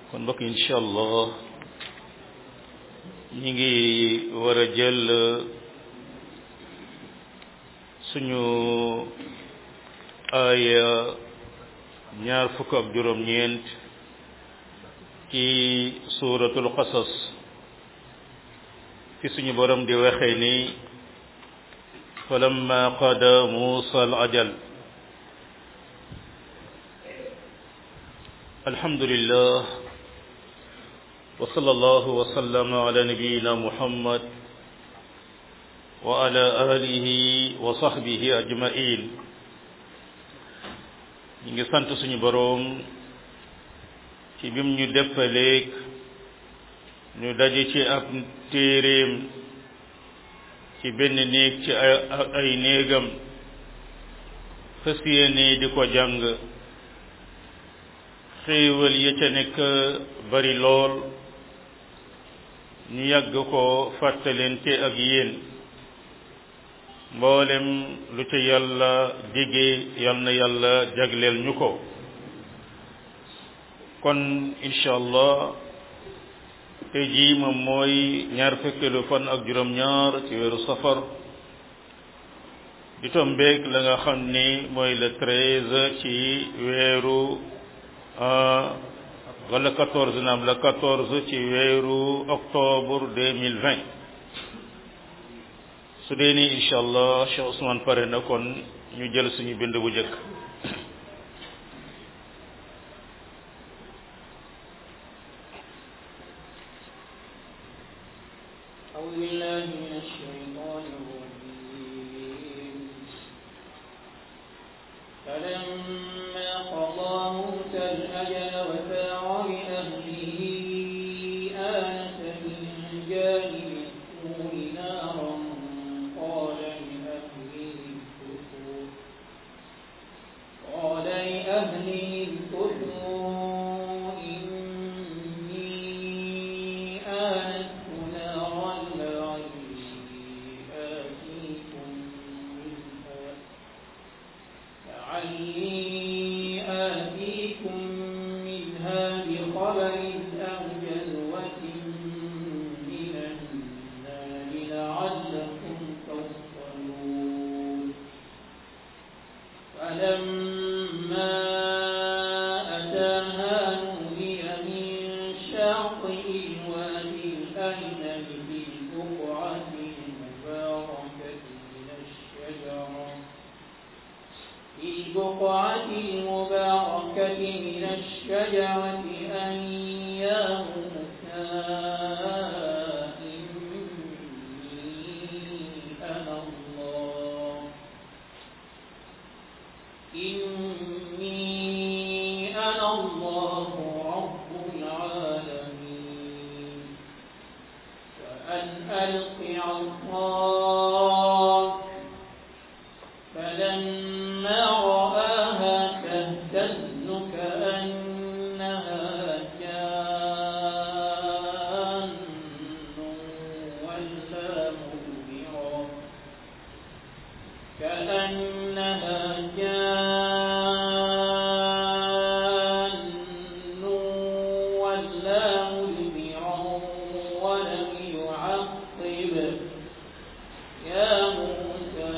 kon mbokk incha allah ñi ngi war a jël suñu aaya ñaar fukk ak juróom-ñeent ci suuratul qasas fi suñu borom di waxee ni falamma qada muusa al ajal alhamdulillah wa sallallahu wa sallama ala nabiyyina muhammad wa ala alihi wa sahbihi ajma'in ñu ngi sant suñu boroom ci bim ñu deppaleeg ñu daje ci ab téeréem ci benn néeg ci ay néegam fas yéene di ko jàng xéewal ya ca nekk bari lool ñu yàgg ko fàttalente ak yéen mboolem lu ca yàlla dige yal na yàlla jagleel ñu ko kon incha allah tey jii moom mooy ñaar fekkeelu fan ak juróom-ñaar ci weeru safar di tombeeg la nga xam ni mooy le treize ci weeru wala quatorze naam la quatorze ci weeru octobre deux mille vingt su dee ni incha allah Cheikh Ousmane pare na kon ñu jël suñu bind bu njëkk أعوذ بالله من الشيطان الرجيم فلما قضى موسى الأجل وسار بأهله آنس من جانب الطور نارا قال لأهله امكثوا قال لأهله امكثوا إني آنست نارا لعلي آتيكم منها لعلي آتيكم منها بخبر أو جذوة من النار لعلكم تصطلون فلما أتاها نودي من شاطئ الوادي الأيمن بالبقعة المباركة من الشجرة في البقعة المباركة من الشجرة أن يا موسى إني أنا الله إني أنا الله رب العالمين فأن ألق عصاك فلما رآها تهتز كأنها جان ولا مدبرا كأنها جان ولا مدبرا ولم يعقب يا موسى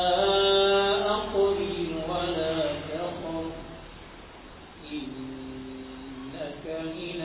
أقبل ولا تخف إنك من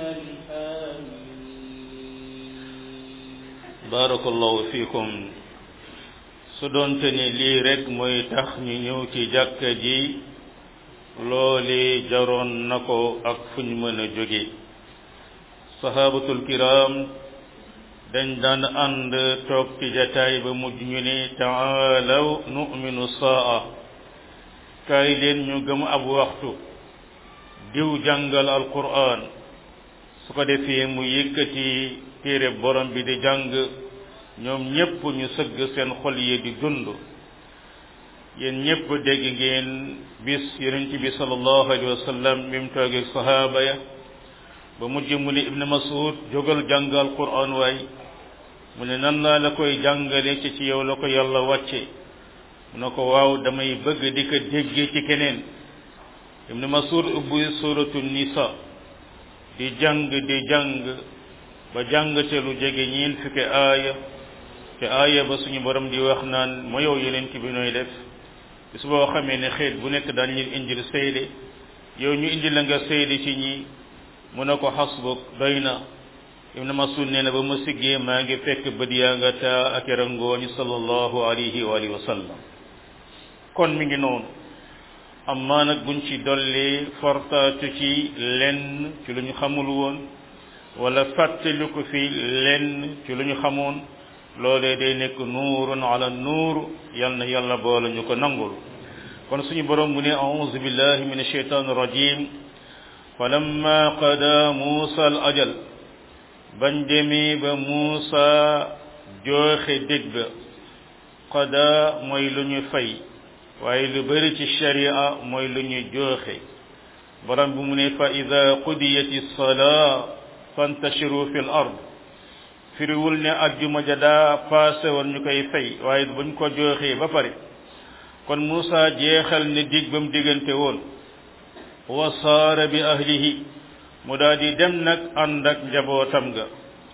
الآمنين barakallahu fiikum su doonte ni lii rek mooy tax ñu ñëw ci jàkka ji loole jaroon na ko ak fu ñu mën a jóge sahabatul kiram dañ daan ànd toog ci jataay ba mujj ñu ne taalaw nu'minu saa kaay leen ñu gëm ab waxtu diw jàngal alquran su ko defee mu yëkkati téere borom bi di jàng ñoom ñépp ñu sëgg seen xol yi di dund yéen ñépp dégg ngeen bis yonent bi sallallahu alayhi wa sallam bi mu toogee sahaaba ya ba mujj mu ne ibn masud jógal jàngal quran waay mu ne nan laa la koy jàngale ci ci yow la ko yàlla wàcce mu ne ko waaw damay bëgg di ko déggee ci keneen ibn masud ubbi suratu nisa di jàng di jàng ba jàng ca lu jege ñiin fukki aaya te aaya ba suñu borom di wax naan ma yow yeneen bi nooy def bis boo xamee ne xeet bu nekk daan leen indil seede yow ñu indi la nga seede ci ñi mu ne ko xasbuk doy na ibn masud nee na ba ma siggee maa ngi fekk bët yaa nga taa ak rangooñi sallallahu alayhi wa alihi wa sallam kon mi ngi noonu amma nag buñ ci dolli fortaatu ci lenn ci lu ñu xamul woon wala fàttali ko fi lenn ci lu ñu xamoon loolee day nekk nuurun ala nuur yal na yàlla boole ñu ko nangul kon suñu borom bu ne a'udhu billahi min ashaytan rajim falamma qada musa al ajal bañ demee ba musa jooxe dég ba qada mooy lu ñu fay waaye lu bari ci sharia mooy lu ñu jooxe borom bi mu ne fa ida qudiyati salaa fantashiru fi l ard firiwul ne ajjuma ja daa paase woon ñu koy fay waaye buñ ko jooxee ba pare kon Muusa jeexal ne dig ba mu diggante woon wa saara bi ahlihi mu daal di dem nag ànd ak njabootam ga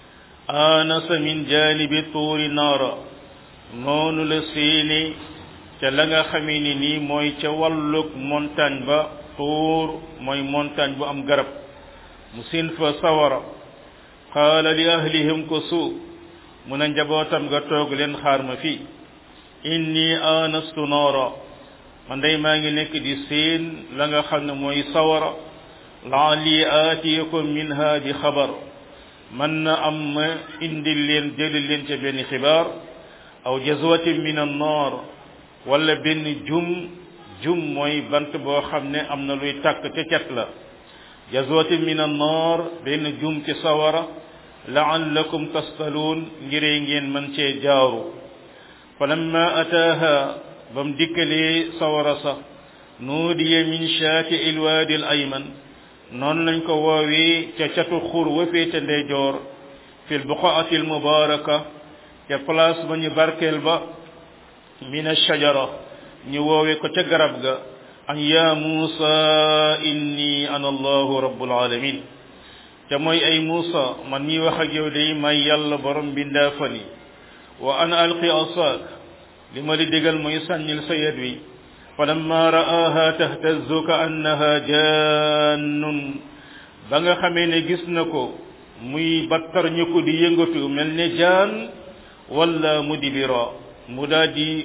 aanasa min jaanibi tuuri naara noonu la seeni ca la nga xamee ni nii mooy ca wàllug montagne ba tuur mooy montagne bu am garab mu sin fa sawara qaala li ahlihim ko suu mu ne njabootam ga toog leen xaar ma fii inni anastu noora man day maa ngi nekk di seen la nga xam ne mooy sawara laali aatiyakum minha bi xabar man na am ma indil leen jëli leen ca benn xibaar aw jazwatin min annar wala benn jum jum mooy bant boo xam ne am na luy tàkk ca cat la jazwatin min annar benn jum ci sawara laallakum tastaluun ngiree ngeen mën cee jaaru falamma ataaha ba mu dikkalee sawara sa nuudiya min shaati ilwaadi al ayman noonu lañ ko woowee ca catu xur wa féete ndeyjoor fi lbuqaati almubaraka ca place ba ñu barkeel ba min ashajara ñu woowee ko ca garab ga an ya muusa inni ana allahu rabbul alamin te mooy ay muusa man mii wax ak yow day may yàlla borom bindaa fani wa ana alqi asaak li ma li digal mooy sànnil sa yet wi falamma ra'aha tahtazu ka annaha jannun ba nga xamee ne gis na ko muy battar ñu ko di yëngatu mel ne jaan wala mu dibira mu daa di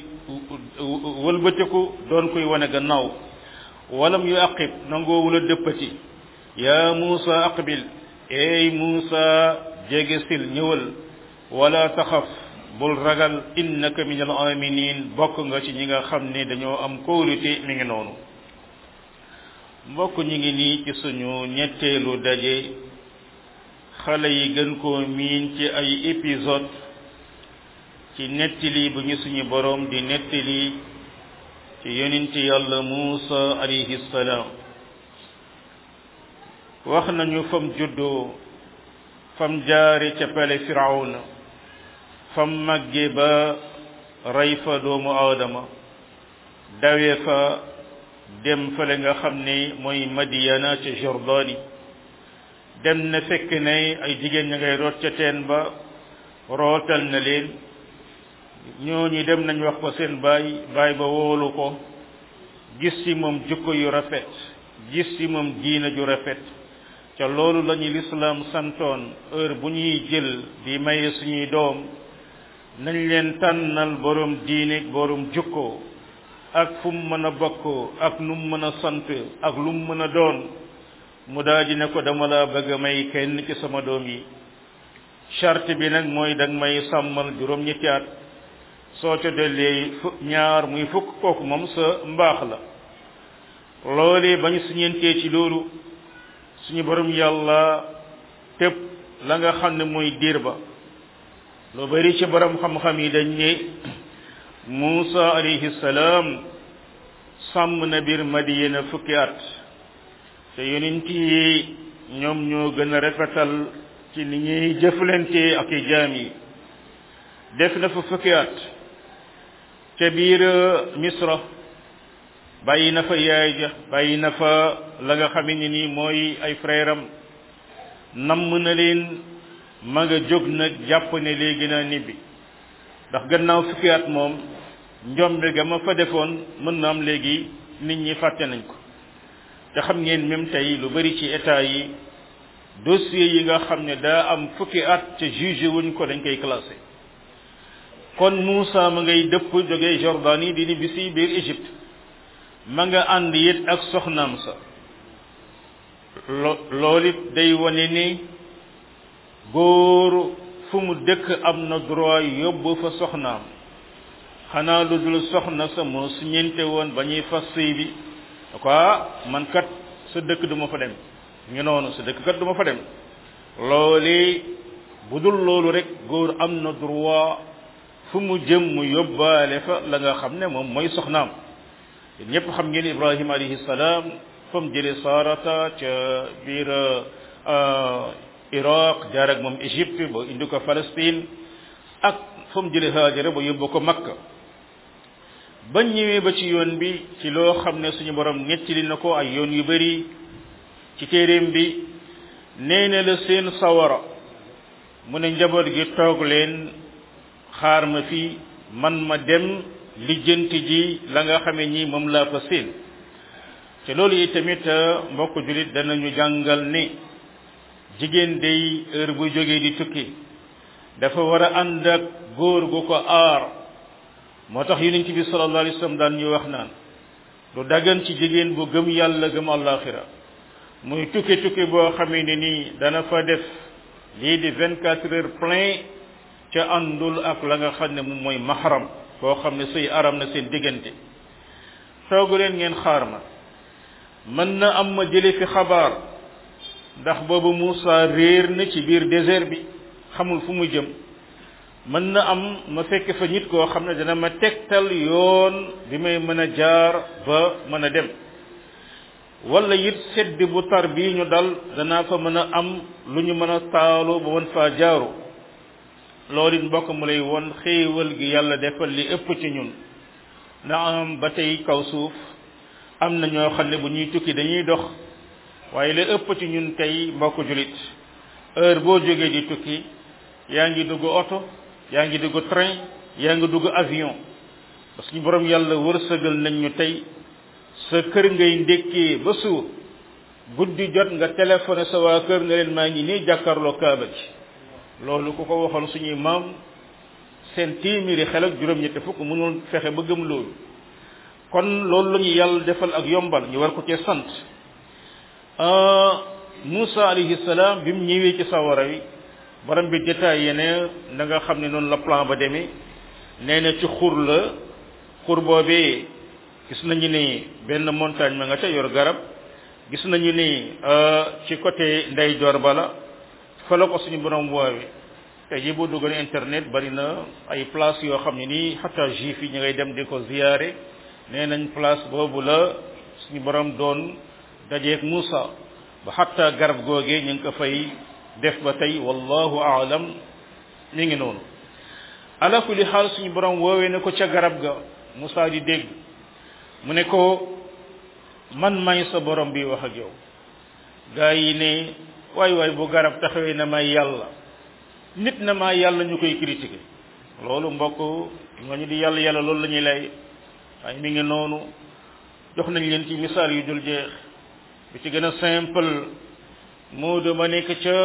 wëlbatiku doon koy wane gannaaw walam yu aqib nangoo wula dëppati yaa muusa aqbil eey muusa jege sil ñëwal wala taxaf bul ragal innaka min al aminin bokk nga ci ñi nga xam ne dañoo am kóolute mi ngi noonu mbokk ñi ngi nii ci suñu ñetteelu daje xale yi gën koo miin ci ay épisode ci nettali bu ñu suñu boroom di nettali ci yonent yàlla Muusa alayhi salaam wax nañu fam juddoo fam jaare ca pale firawna fam màgge ba rey fa doomu aadama dawe fa dem fale nga xam ne mooy madiyana ca jordani dem na fekk ne ay jigéen ña ngay root ca teen ba rootal na leen ñooñu dem nañ wax ko seen baay baay ba woolu ko gis ci moom jukko yu rafet gis ci moom diina ju rafet ca loolu lañu lislaam santoon heure bu ñuy jël di maye suñuy doom nañ leen tànnal borom diine borom jukko ak fu mu mën a bokk ak nu mu mën a sant ak lu mu mën a doon mu daal di ne ko dama laa bëgg a may kenn ci sama doom yi charte bi nag mooy dag may sàmmal juróom ñetti at soo ca dollee fu ñaar muy fukk kooku moom sa mbaax la loolee bañ suñentee ci loolu suñu borom yàlla tëb la nga xam ne mooy diir ba lu bari ci borom xam-xam yi dañ ne Muusa alayhi salaam sàmm na biir Madiyana fukki at te yonent yi ñoom ñoo gën a rafetal ci ni ñuy jëflante ak i jaam yi def na fa fukki at ca biir Misra bàyyi na fa yaay ja bàyyi na fa la nga xam ne nii mooy ay frère am namm na leen ma nga jóg nag jàpp ne léegi naa nibbi ndax gannaaw fukki at moom njombe ga ma fa defoon mën na am léegi nit ñi fàtte nañ ko te xam ngeen même tey lu bari ci état yi dossier yi nga xam ne daa am fukki at te jugé wuñ ko dañ koy classé kon Moussa ma ngay dëpp jógee Jordanie di ni bisi biir Égypte ma nga ànd it ak soxnaam sa lo loolu it day wane ni góor fu mu dëkk am na droit yóbbu fa soxnaam xanaa lu dul soxna sa moo su ñeente woon ba ñuy fas sëy bi quoi man kat sa dëkk du ma fa dem ñu noonu sa dëkk kat du ma fa dem loolu bu dul loolu rek góor am na droit fu mu jëm mu yóbbaale fa la nga xam ne moom mooy soxnaam ñëpp xam ngeen Ibrahima alayhi salaam fa mu jëlee Sarata ca biir Iraq jaar ak moom Égypte ba indi ko Palestine ak fa mu jëlee Haajara ba yóbbu ko Makka bañ ñëwee ba ci yoon bi ci loo xam ne suñu borom nettali na ko ay yoon yu bari ci téeréem bi nee na la seen sawara mu ne njaboot gi toog leen xaar ma fii man ma dem lijjanti ji la nga xamee ñi moom laa fa seen te loolu yi tamit mbokk julit danañu jàngal ni jigéen day heure bu jógee di tukki dafa war a ànd ak góor gu ko aar moo tax yonent bi sallallahu alayhi wasallam daan ñu wax naan lu dagan ci jigéen bu gëm yàlla gëm àllaaxira muy tukki tukki boo xamee ne nii dana fa def lii di vingt quatre heures plein ca àndul ak la nga xam ne moom mooy mahram koo xam ne sëy aram na seen diggante toogu leen ngeen xaar ma mën na am ma jële fi xabaar ndax boobu Moussa réer na ci biir désert bi xamul fu mu jëm mën na am ma fekk fa nit koo xam ne dana ma tegtal yoon bi may mën a jaar ba mën a dem wala it sedd bu tar bii ñu dal danaa fa mën a am lu ñu mën a taalu ba mën faa jaaru loolu it mbokk mu lay won xéewal gi yàlla defal li ëpp ci ñun na am ba tey kaw suuf am na ñoo xam ne bu ñuy tukki dañuy dox waaye li ëpp ci ñun tey mbokk julit heure boo jógee di tukki yaa ngi dugg oto yaa ngi dugg train yaa ngi dugg avion parce que borom yàlla wërsëgal nañ ñu tey sa kër ngay ndékkee ba suur guddi jot nga téléphoné sa waa kër nga leen maa ngi nii jàkkaarloo kaaba ji loolu ku ko waxoon suñuy maam seen téeméeri xel ak juróom-ñetti fukk mënul fexe ba gëm loolu kon loolu la ñu yàlla defal ak yombal ñu war ko cee sant Moussa alayhi salaam bi mu ñëwee ci sawara wi borom bi détaillé ne na nga xam ne noonu la plan ba demee nee na ci xur la xur boobee gis nañu ni benn montagne ma nga ca yor garab gis nañu ni ci côté ndeyjoor bala fa la ko suñu borom woowe te ji boo duggoon internet bari na ay place yoo xam ne nii xataa juif yi ñu ngay dem di ko ziyaare nee nañ place boobu la suñu borom doon dajeeg Moussa ba xataa garab googee ñu ngi ko fay def ba tey wallahu aalam mi ngi noonu ala kulli xaal suñu borom woowee ne ko ca garab ga Moussa di dégg mu ne ko man may sa borom bi wax ak yow gaa yi ne waay waay bu garab taxawee na may yàlla nit na maa yàlla ñu koy critiquer loolu mbokk ñooñu di yàlla yàlla loolu la ñuy lay waaye mi ngi noonu jox nañ leen ci misaal yu dul jeex bi ci gën a simple moo dama nekk ca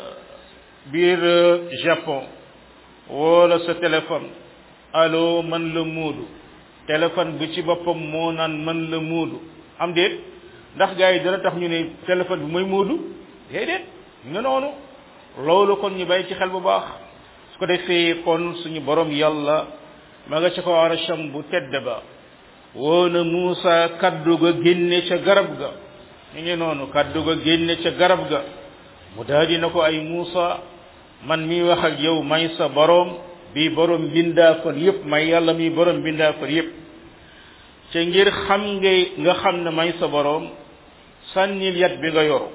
biir Japon wala sa téléphone allo man la muudu téléphone bi ci boppam moo naan man la muudu am déet ndax gars yi dana tax ñu ne téléphone bi mooy muudu déedéet nga noonu loolu kon ñu bàyyi ci xel bu baax su ko defee kon suñu borom yàlla ma nga ca ko arasham bu tedd ba woona Muusa kaddu ga génne ca garab ga ñu ngi noonu kaddu ga génne ca garab ga mu daal na ko ay Muusa man mi wax ak yow may sa borom bi borom bindaa kon yépp may yàlla mi borom bindaa kon yépp ca ngir xam nga nga xam ne may sa borom sànnil yat bi nga yoru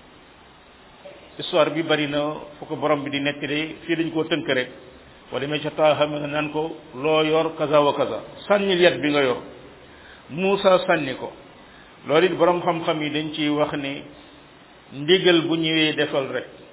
histoire bi bari na fu ko borom bi di nettali fii dañ koo tënk rek wala demee ca taaxa nga naan ko loo yor kaza wa kaza sànnil yat bi nga yor Muusa sànni ko loolu it borom xam-xam yi dañ ciy wax ni ndigal bu ñëwee defal rek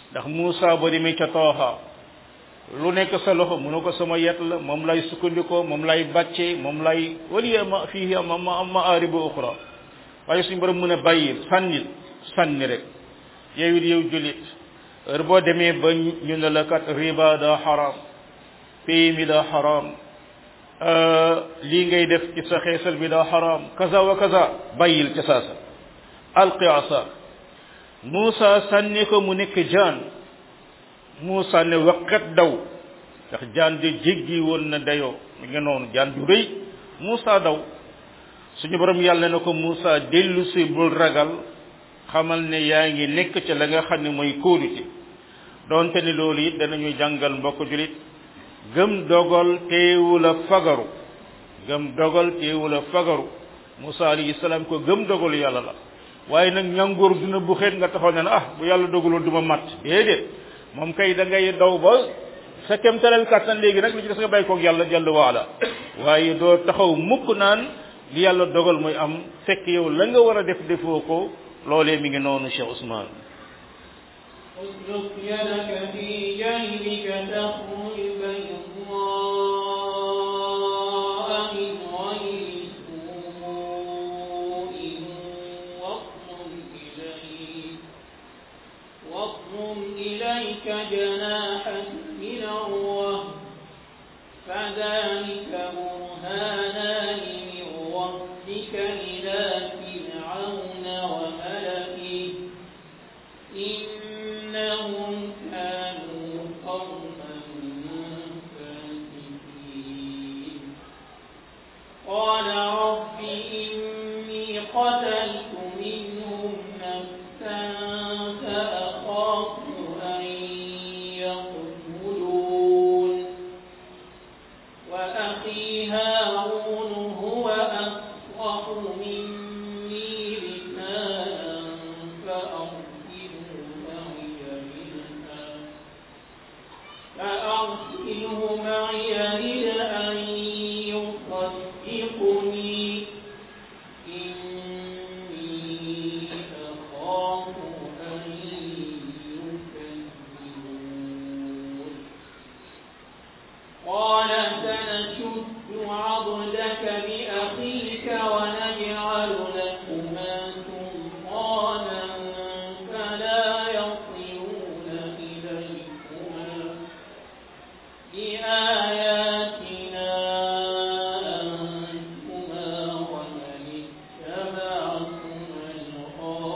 ndax Muusa ba demee ca tooxa lu nekk sa loxo mu ne ko sama yet la moom lay sukkandikoo moom lay bàccee moom lay waliya ma fii ma ma ma aaribu uxra waaye suñu borom mu ne bàyyil sànnil sànni rek yow it yow jullit heure boo demee ba ñu ne la kat riba daa xaram pays mi daa xaram lii ngay def ci sa xeesal bi daa xaram kaza wa kaza bàyyil ca saasa alqi asa Muusa sànni ko mu nekk jaan Muusa ne waqat daw ndax jaan de jéggi woon na dayoo mi nga noonu jaan ju rëy Muusa daw suñu borom yàlla na ko Muusa dellu si bul ragal xamal ne yaa ngi nekk ca la nga xam ne mooy kóolute donte ne loolu it danañu jàngal mbokk julit gëm dogal teewul a fagaru gëm dogal teewul a fagaru Muusa alayhi salaam ko gëm dogalu yàlla la waaye nag ñangoor dina bu xeet nga taxaw ne ah bu yàlla dogaloon du ma mat déedéet moom kay da ngay daw ba sa kemtalal kàttan léegi nag li ci des nga bàyyi koog yàlla jàll waala waaye doo taxaw mukk naan li yàlla dogal mooy am fekk yow la nga war a def defoo ko loolee mi ngi noonu Cheikh Ousmane اسلك يدك في جيبك تخرج بيضاء من غير سوء واضم إليك واضم إليك جناحك من الرهب فذلك برهانان من ربك إلى فرعون وملئه إنهم كانوا قوما فاسقين قال رب إني قتلت منهم نفسا فأخاف أن يقتلون وأخي هارون هو أفصح مني لسانا فأرسله معي منها فأرسله معي إلى أن يصدقني إني أخاف أن يكذبون قال سنشد عضدك بأخيك ونجعل لكما سلطانا فلا يصلون إليكما بآياتنا أنتما ومن اتبعكما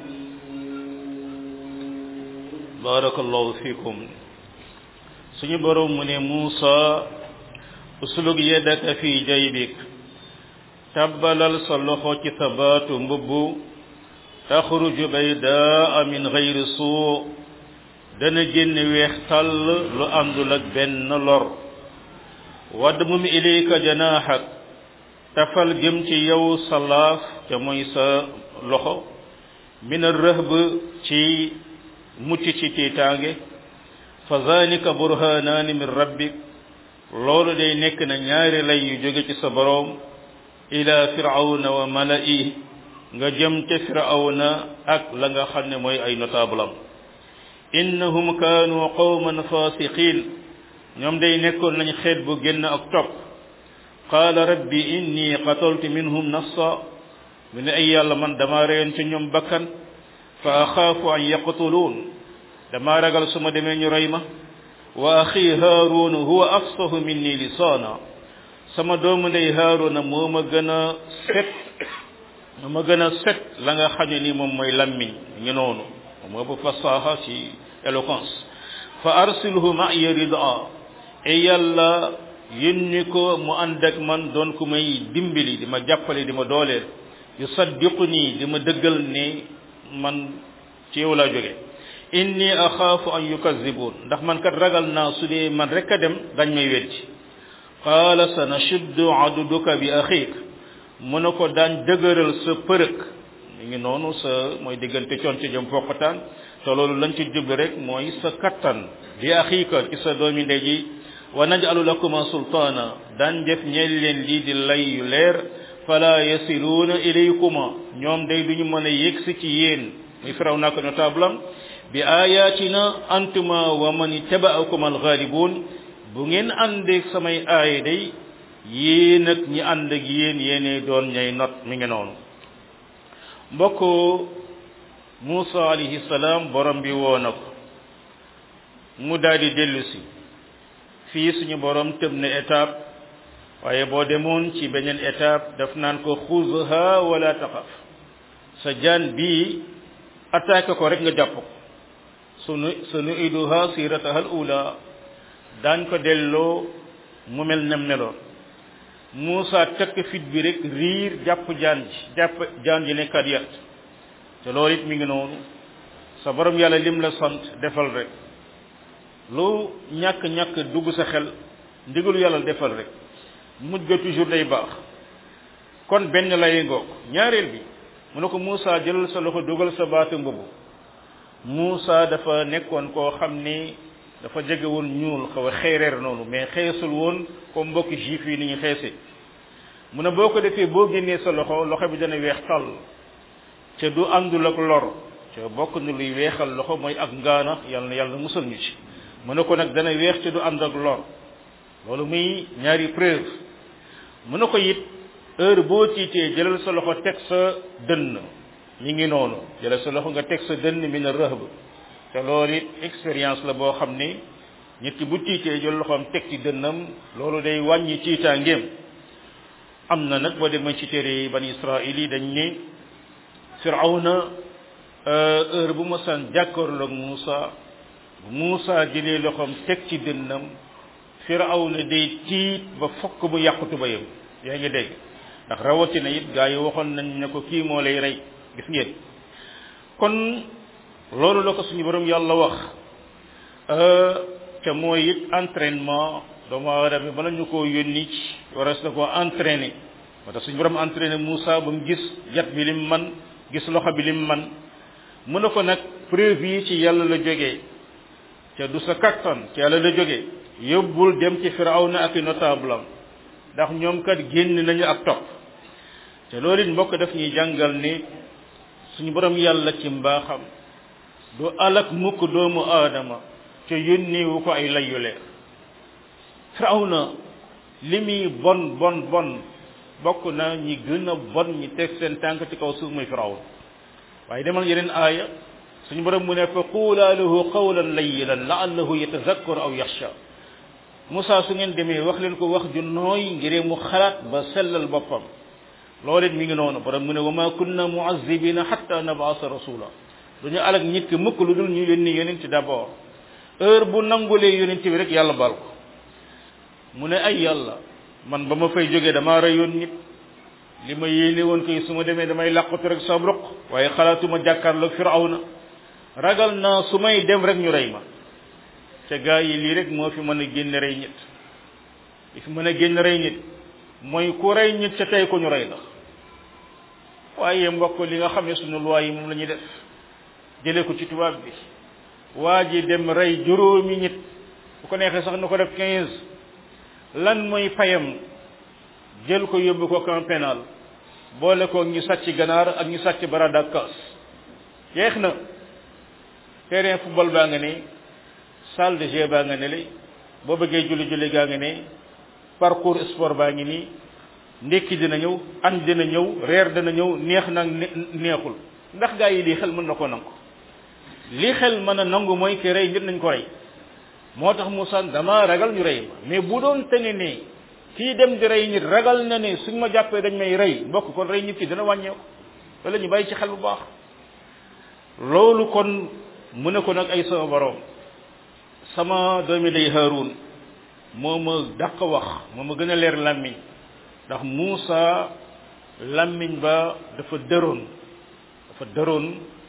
الغالبون barakallahu fikum suñu borom mu ne Muusa uslug yadaka fi jaybik tabbalal sa loxo ci sa baatu mbubb taxruju baydaa min gayri suu dana génn weex tàll lu àndul ak benn lor wadmum ilayka janaaxak tafal jëm ci yow sa laaf te mooy sa loxo min arrahb ci mucc ci tiitaange fa zalika burhanaani min rabbik loolu day nekk na ñaari lay yu jóge ci sa boroom ila firawna wa mala'i nga jëm ca firawna ak la nga xam ne mooy ay notable am innahum kaanu qawman fasiqin ñoom day nekkoon nañ xeet bu génn ak topp qaala rabbi inni qataltu minhum nafsa mu ne ay yàlla man dama reyoon ci ñoom bakkan fa axaafu an yaqtuluun dama ragal su ma demee ñu rey ma wa axi haaruun huwa afsahu minni lisaana sama doomu ndey haaruuna moo ma gën a set moo ma gën a set la nga xam ne ni moom mooy lammiñ ngi noonu moo bu fasaha ci éloquence fa arsilhu ma'iya ridaa e yàlla yónni ko mu ànd ak man doon ku may dimbali di ma jàppale di ma dooleel yusaddiqu nii di ma dëggal ne man ci yow laa jóge inni axaafu an yukazibun ndax man kat ragal naa su dee man rek a dem dañ may weddi qaala sanashuddu aduduka bi axiik mu ne ko daan dëgëral sa përëk mi ngi noonu sa mooy diggante coon ci jëm foqataan te loolu lañ ci jublu rek mooy sa kattan bi axiika ci sa doomi ndey ji wa naj'alu lakuma sultaana daan def ñeel leen lii di lay yu leer fala yasiluuna ilaykuma ñoom day duñu mën a yegsi ci yéen muy firaw naa ko notable am bi ayatina antuma wa man ittaba'akum alghalibun bu ngeen àndeeg samay aaya day yéen ak ñi ànd ak yéen yéene doon ñay not mi ngi noonu mbokk Muusa alayhi salaam borom bi woo na ko mu daal di dellu si fii suñu borom tëb na étape waaye boo demoon ci beneen étape daf naan ko xuzha wala taxaf sa jaan bii attaqué ko rek nga jàpp ko sunu sunu iduha sirataha al ula daañ ko delloo mu mel nem meloon Muusa tekk fit bi rek riir jàpp jaan ji jàpp jaan ji ne kadiyat te loolu it mi ngi noonu sa borom yàlla lim la sant defal rek lu ñàkk-ñàkk dugg sa xel ndigalu yàlla defal rek mujj ga toujours day baax kon benn lay ngoog ñaareel bi mu ne ko Muusa jëlal sa loxo dugal sa baatu mbubu Muusa dafa nekkoon koo xam ni dafa jege woon ñuul xaw a xeereer noonu mais xeesul woon comme mbokki juif yi ni ñu xeese mu ne boo ko defee boo génnee sa loxo loxo bi dana weex tàll te du àndul ak lor te bokk na luy weexal loxo mooy ak ngaana yàlla na yàlla musal ñu ci mu ne ko nag dana weex te du ànd ak lor loolu muy ñaari preuve mu ne ko it heure boo tiitee jëlal sa loxo teg sa dënn ñi ngi noonu jëlal sa loxo nga teg sa dënn mi na rëhb te loolu it expérience la boo xam ni nit ki bu tiitee jël loxoom teg ci dënnam loolu day wàññi tiitaangeem am na nag boo demee ci téere bani israil yi dañ ni firawna heure bu ma san jàkkaarloog Muusa bu Muusa jëlee loxoom teg ci dënnam firawna day tiit ba fokk bu yàqutu ba yëm yaa ngi dégg ndax rawatina it gaa yi waxoon nañ ne ko kii moo lay rey gis ngeen kon loolu la ko suñu borom yàlla wax te mooy it entraînement doomu aadama bi bala ñu koo yónni ci waras na koo entraîné moo tax suñu borom entraîné Moussa ba mu gis yat bi lim man gis loxo bi lim man mu ne ko nag preuve yi ci yàlla la jógee te du sa kattan ci yàlla la jógee yóbbul dem ci firawna ak i notable am ndax ñoom kat génn nañu ak topp te loolu it mbokk daf ñuy jàngal ni suñu borom yàlla ci mbaaxam du alak mukk doomu aadama te yónniwu ko ay layu leer firawna li muy bon bon bon bokk na ñi gën a bon ñi teg seen tànk ci kaw suuf muy firawna waaye demal yeneen aaya suñu borom mu ne fa quulaa lahu qawlan layyinan la'allahu yatazakkaru aw yaxsha Moussa su ngeen demee wax leen ko wax ju nooy ngir mu xalaat ba sellal boppam loolu it mi ngi noonu borom mu ne wa ma kunna mu'azzibina hatta nab'asa rasula duñu alak nit ki mukk lu dul ñu yónni yonent d'abord heure bu nangulee yonent bi rek yàlla baal ko mu ne ay yàlla man ba ma fay jógee damaa reyoon nit li ma yéene woon koy su ma demee damay làqatu rek sa ruq waaye xalaatuma jàkkaarloog firawna ragal naa su may dem rek ñu rey ma te gaa yi lii rek moo fi mën a génn rey nit li fi mën a génn rey nit mooy ku rey nit ca tey ko ñu rey la waaye mbokk li nga xam ne suñu loi yi moom la ñuy def jëlee ko ci tubaab bi waa ji dem rey juróomi nit bu ko neexee sax na ko def quinze lan mooy payam jël ko yóbbu ko camp pénal boole ko ñu sàcc ganaar ak ñu sàcc barada ak kaas jeex na terrain football baa nga ne salle de jeu baa nga ne li boo bëggee julli julli gaa nga ne parcours sport baa ngi nii ndekki dina ñëw añ dina ñëw reer dina ñëw neex nag neexul ndax gaa yi lii xel mën na ko nangu li xel mën a nangu mooy ki rey nit nañ ko rey moo tax Moussa dama ragal ñu rey ma mais bu doon tene ne kii dem di rey nit ragal na ne suñ ma jàppee dañ may rey mbokk kon rey nit ki dina wàññeeku wala ñu bàyyi ci xel bu baax loolu kon mu ne ko nag ay sama borom sama doomi day Haarun moo ma dàq wax moo ma gën a leer làmmiñ ndax Moussa làmmiñ ba dafa dëroon dafa dëroon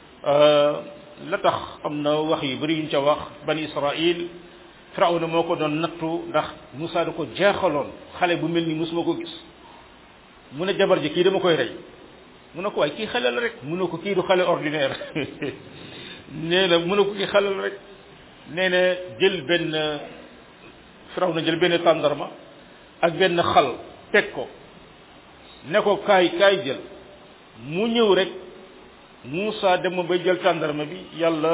la tax am na wax yu bari yuñ ca wax bani Israil Firawna moo ko doon nattu ndax Moussa da ko jeexaloon xale bu mel ni musuma ko gis mu ne jabar ji kii dama koy rey mu ne ko waaye kii xale la rek mu ne ko kii du xale ordinaire nee na mu ne ko kii xale la rek nee na jël benn Firawna jël benn tàndarma ak benn xal teg ko ne ko kaay kaay jël mu ñëw rek Moussa dem ba jël tàndarma bi yàlla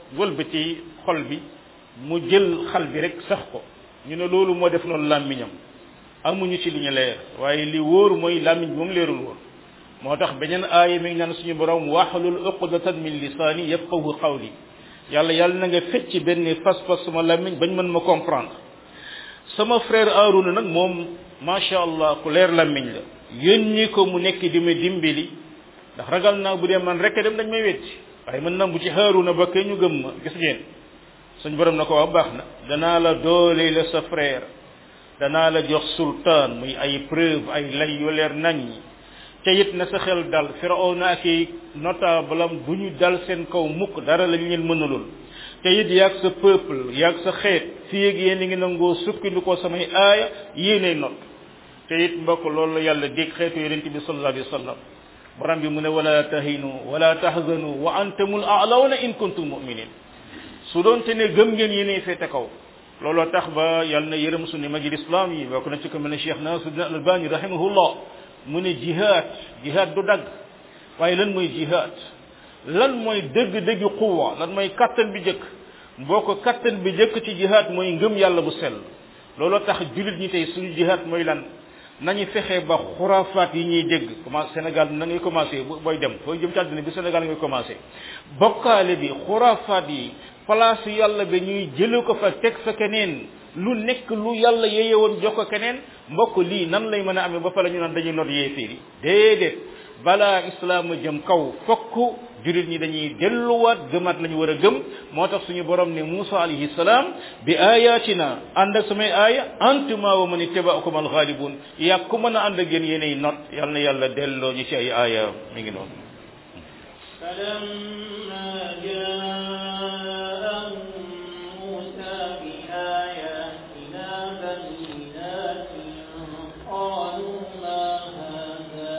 wëlbati xol bi mu jël xal bi rek sax ko ñu ne loolu moo def noonu làmmiñam amuñu ci li ñu leer waaye li wóor mooy làmmiñ bi moom leerul woon moo tax beneen aaya mi ngi naan suñu borom waxlul uqdatan min lisaani yafqahu qawli yàlla yàlla na nga fecc benn fas-fas sama làmmiñ bañ mën ma comprendre sama frère Aarouna nag moom macha allah ku leer làmmiñ la yónni ko mu nekk di ma dimbali ndax ragal naa bu dee man rek dem dañ may wetti waaye mën na bu ci Haaruna ba kay ñu gëm ma gis ngeen suñ borom na ko wax baax na danaa la doole la sa frère danaa la jox sultaan muy ay preuve ay lay yu leer nañ te it na sa xel dal Firawna ak i notable am du ñu dal seen kaw mukk dara lañ leen mënalul te it yaag sa peuple yaag sa xeet fii ak yéen a ngi nangoo sukkandikoo samay aaya yéenay not te it mbokk loolu la yàlla dégg xeetu yonent bi sallallahu alayhi wa sallam borom bi mu ne wala tahinu wala tahzanu wa antumul a'lawna in kuntum mu'minin su doon te ne gëm ngeen yéenay féete kaw looloo tax ba yàlla na yërëm suñu magi islam yi bokk na ci ko mel ne Cheikh Nasiruddin Albani rahimahullah mu ne jihad jihad du dagg waaye lan mooy jihad lan mooy dëgg-dëgg quwa lan mooy kattan bi jëkk mboo ko kattan bi jëkk ci jihad mooy ngëm yàlla bu sell looloo tax jullit ñi tey suñu jihad mooy lan nañu fexe ba xurafaat yi ñuy dégg commencé Sénégal na ngay commencé booy dem fooy jëm ci àdduna bi Sénégal ngay commencé bokkaale bi xurafaat yi place yàlla bi ñuy jële ko fa teg fa keneen lu nekk lu yàlla yeye woon jox ko keneen mbokk lii nan lay mën a amee ba fa la ñu naan dañuy not yéeféer yi déedéet balaa islaam jëm kaw fokk jurit ñi dañuy delluwaat gëmaat la ñu war a gëm moo tax suñu borom ne Musa alayhi salaam bi ayatina ànd ak samay aaya antuma wa man ittaba'akum alghalibun yaa ku mën a ànd ak yéen yéenay not yal na yàlla delloo ñu ci ay aaya mi ngi noonu فلما جاءهم موسى بآياتنا بينات قالوا ما هذا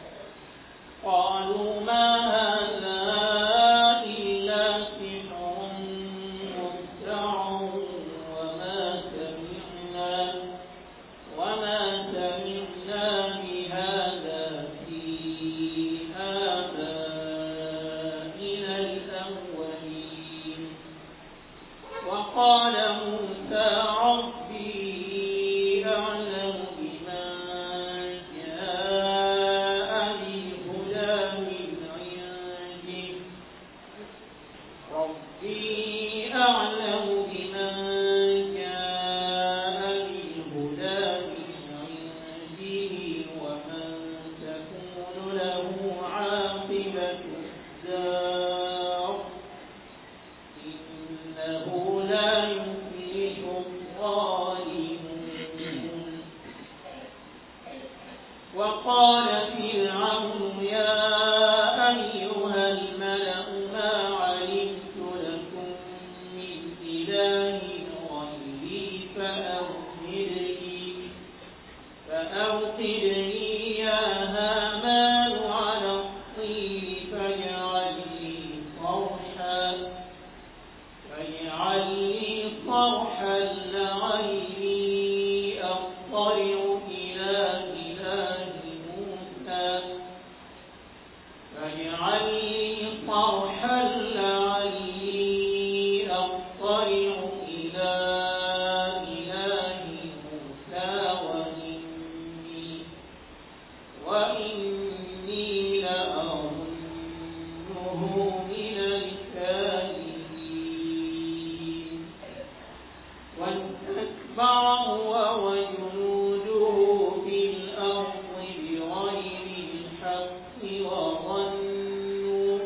قالوا ما هذا إلا سحر مبتع وما سمعنا وما سمعنا بهذا في آبائنا الأولين وقال موسى ربي أعلم بمن جاء بالهدى من عنده ربي أعلم بمن جاء بالهدى من عنده ومن تكون له عاقبة الدار إنه لا يفلح الظالمون وقال فرعون يا أيها الملأ ما علمت لكم من إله غيري فأوقدني فأوقدني يا هامان على الطين فاجعل لي صرحا فاجعل لي صرحا لعلي أطلع إلى إله موسى فاجعل لي صرحا لعلي أطلع إلى إله موسى وإني وإني لأظنه من الكاذبين واستكبر هو وجنوده في الأرض بغير الحق وظنوا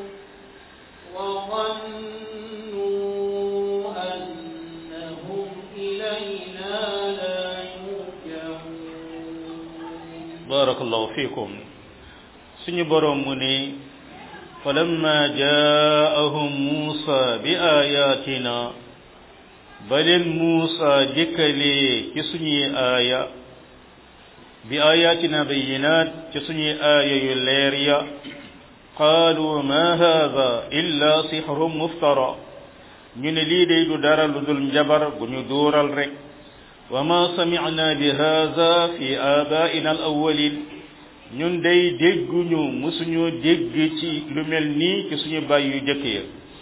وظنوا أنهم إلينا لا يرجعون barakallahu fikum suñu borom mu ne falamma jaa'ahum Musa bi ayatina ba leen Musa dikkalee ci suñuy aaya bi ayatina bayyinaat ci suñuy aaya yu leer ya qaalu ma haada illa sihrun muftara ñu ne lii day du dara lu dul njabar gu ñu duural rek wa ma sami'na bi haada fi abaa'ina al awwalin ñun day dégguñu musuñu dégg ci lu mel nii ci suñu baay yu jëkk ya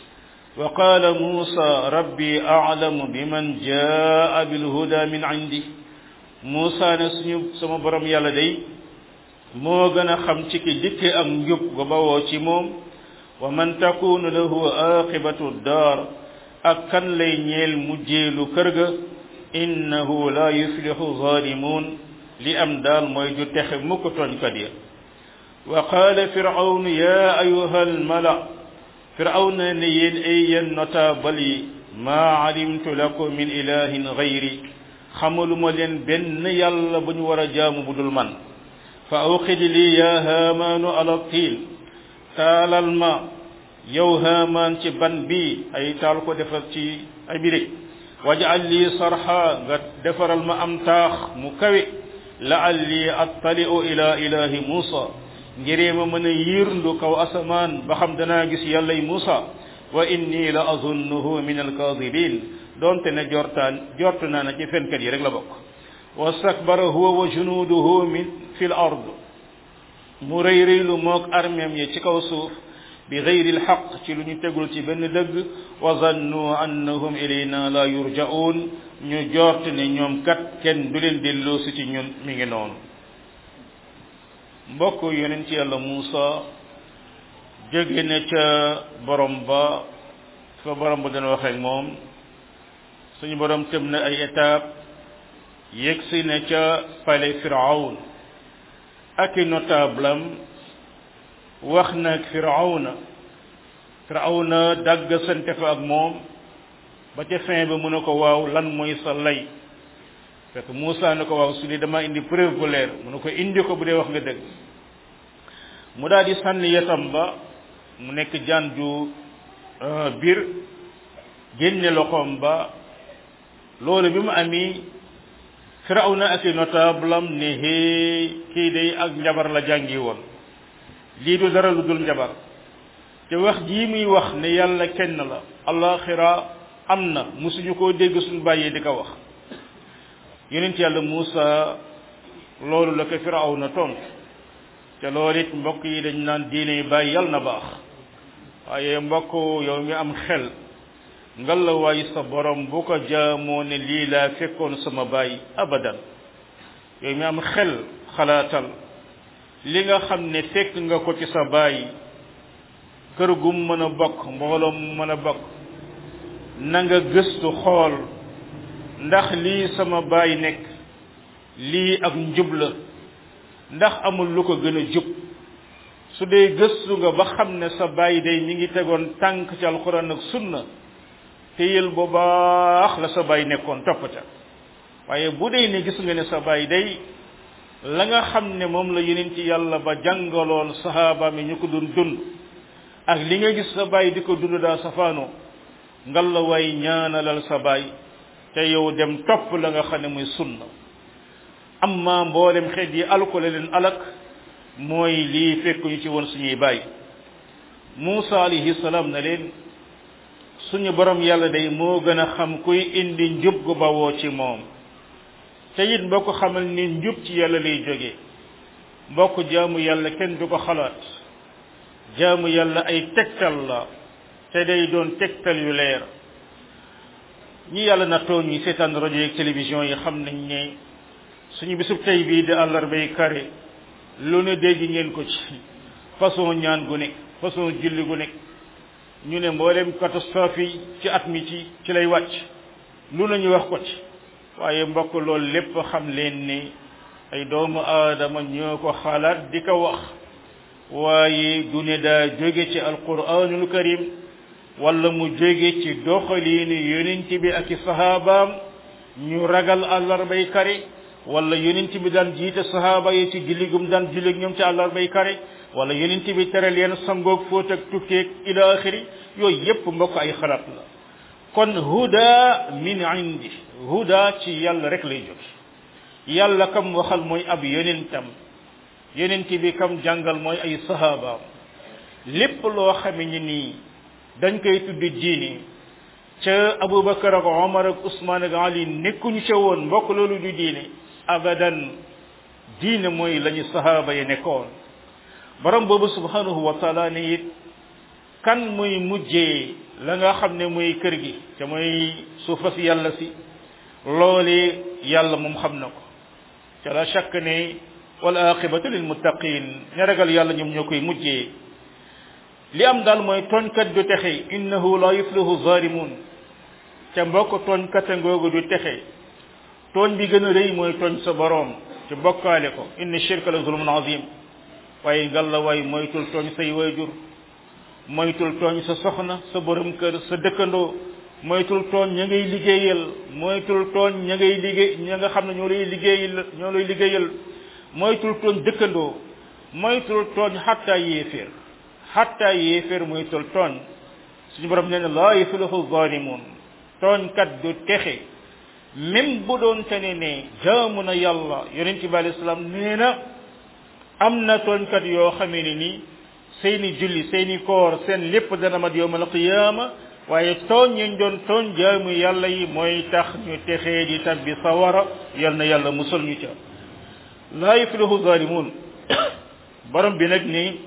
wa qaala muusa rabbi aclamu biman jaa bilhuda min indi muusa ne suñu sama borom yàlla day moo gën a xam ci ki dikke am njub ga bawoo ci moom wa man takunu lahu aqibatu daar ak kan lay ñeel mujjeelu kër ga innahu la yuflihu zalimun li am daal mooy du texe mukk tooñkat ya wa qaala firawn ya ayuha almala firawn ne yéen ay yéen notable yi maa alimtu lakum min ilahin gayri xamaluma leen benn yàlla bu ñu war a jaamu bu dul man fa awqid lii ya haamaanu ala tiil taalal ma yow haamaan ci ban bi ay taal ko defar ci ay birig wajal lii sarxa nga defaral ma am taax mu kawe laalli attali'u ila ilahi muusa ngiree ma mën a yiirndu kaw asamaan ba xam danaa gis yàllay muusa wa inni la azunnuhu min alkaadibin doonte ne jortaan jortu naa na ci fenkat yi rek la bokk wastakbara huwa wa junuuduhu min fi l ard mu rëy rëylu moog armeem yi ci kaw suuf bi gayri lxaq ci lu ñu tegul ci benn dëgg wa zannu annahum ilayna la yurja'un ñu jort ne ñoom kat kenn du leen delloosi ci ñun mi ngi noonu mbokk yonent yàlla Muusa jóge na ca borom ba fa borom ba dana wax ak moom suñu borom tëm na ay étape yegsi na ca palais Firawn ak i notable am wax na ak Firawna Firawna dagg sante fa ak moom ba ca fin ba mu ne ko waaw lan mooy sa lay fekk Muusa ne ko waaw su dee dama indi preuve bu leer mu ne ko indi ko bu dee wax nga dëgg mu daal di sànni yetam ba mu nekk jaan ju biir génne loxoom ba loolu bi mu ami Firawna ak i notable am ne hee kii day ak njabar la jàngi woon lii du dara lu dul njabar te wax jii muy wax ne yàlla kenn la alaxira am na musuñu koo dégg suñu bàyyee di ko wax yonent yàlla Muusa loolu la ko Firawna tontu te loolu it mbokk yi dañ naan diine bàyyi yàlla na baax waaye mbokk yow mi am xel ngal la waay sa borom bu ko jaamoo ne lii laa fekkoon sama baay abadan yow mi am xel xalaatal li nga xam ne fekk nga ko ci sa baay kër gum mën a bokk mbooloo mu mën a bokk na nga gëstu xool ndax lii sama baay nekk lii ak njub la ndax amul lu ko gën a jub su dee gëstu nga ba xam ne sa baay day mi ngi tegoon tànk ci alxuraan ak sunna téyel bu baax la sa baay nekkoon topp ca waaye bu dee ne gis nga ne sa baay day la nga xam ne moom la yeneen ci yàlla ba jàngaloon sahaaba mi ñu ko doon dund ak li nga gis sa baay di ko dund daa safaanoo ngal la waay ñaanalal sa baay te yow dem topp la nga xam ne muy sunna amma mboolem xeet yi alkole leen alak mooy lii fekk ñu ci woon suñuy baay Muusa alayhi salaam na leen suñu borom yàlla day moo gën a xam kuy indi njub gu bawoo ci moom te it mbokk xamal ni njub ci yàlla lay jóge mbokk jaamu yàlla kenn du ko xalaat jaamu yàlla ay tegtal la te day doon tegtal yu leer ñi yàlla nattoo ñi seetaan rajo yeeg télévision yi xam nañ ne suñu bisub tey bii di àllarbay kare lu ne dégg ngeen ko ci façon ñaan gu nekk façon julli gu nekk ñu ne mboolem catastrophe yi ci at mi ci ci lay wàcc lu nañu wax ko ci waaye mbokk loolu lépp xam leen ni ay doomu aadama ñoo ko xalaat di ko wax waaye du ne daa jóge ci alquranul karim wala mu jóge ci doxaliinu yonent bi ak i sahabaam ñu ragal àllarbay kare wala yonent bi daan jiite sahaaba yi ci julligum daan jullig ñoom ci àllarbay kare wala yonent bi tere leen sangoog fóot ak tukkeeg ila axiri yooyu yépp mbokk ay xalaat la kon huda min indi huda ci yàlla rek lay jóge yàlla kam waxal mooy ab yonentam yonent bi kam jàngal mooy ay sahabaam lépp loo xame ni nii dañ koy tudd diini ca abubakar ak omar ak usman ak ali nekkuñu ca woon mbokk loolu du diine abadan diine mooy lañu sahaaba yi nekkoon borom boobu subhanahu wa taala ne it kan muy mujjee la nga xam ne muy kër gi te mooy suufa si yàlla si loole yàlla moom xam na ko te la shakk ne wal aqibatu lil muttaqin ña ragal yàlla ñoom ñoo koy mujjee li am daal mooy tooñkat du texe innahu la yuflihu zalimun ca mbokk tooñkat ngoogu du texe tooñ bi gën a rëy mooy tooñ sa boroom ci bokkaale ko inna shirka la zulmun azim waaye ngal la waay moytul tooñ say wayjur moytul tooñ sa soxna sa borom kër sa dëkkandoo moytul tooñ ña ngay liggéeyal moytul tooñ ña ngay liggéey ña nga xam ne ñoo lay liggéeyal ñoo lay liggéeyal moytul tooñ dëkkandoo moytul tooñ xatta yéeféer xatta yéeféer moytul tooñ suñu borom nee na laa yuflihu zalimun tooñkat du texe même bu doon te ne ne jaamu na yàlla yonent bi alayhi salaam nee na am na tooñkat yoo xamee ne ni seeni julli seeni koor seen lépp dana mat yowmal qiyaama waaye tooñ ñu doon tooñ jaamu yàlla yi mooy tax ñu texee di tabbi sawara yal na yàlla musal ñu ca laa yuflihu zalimun borom bi nag ni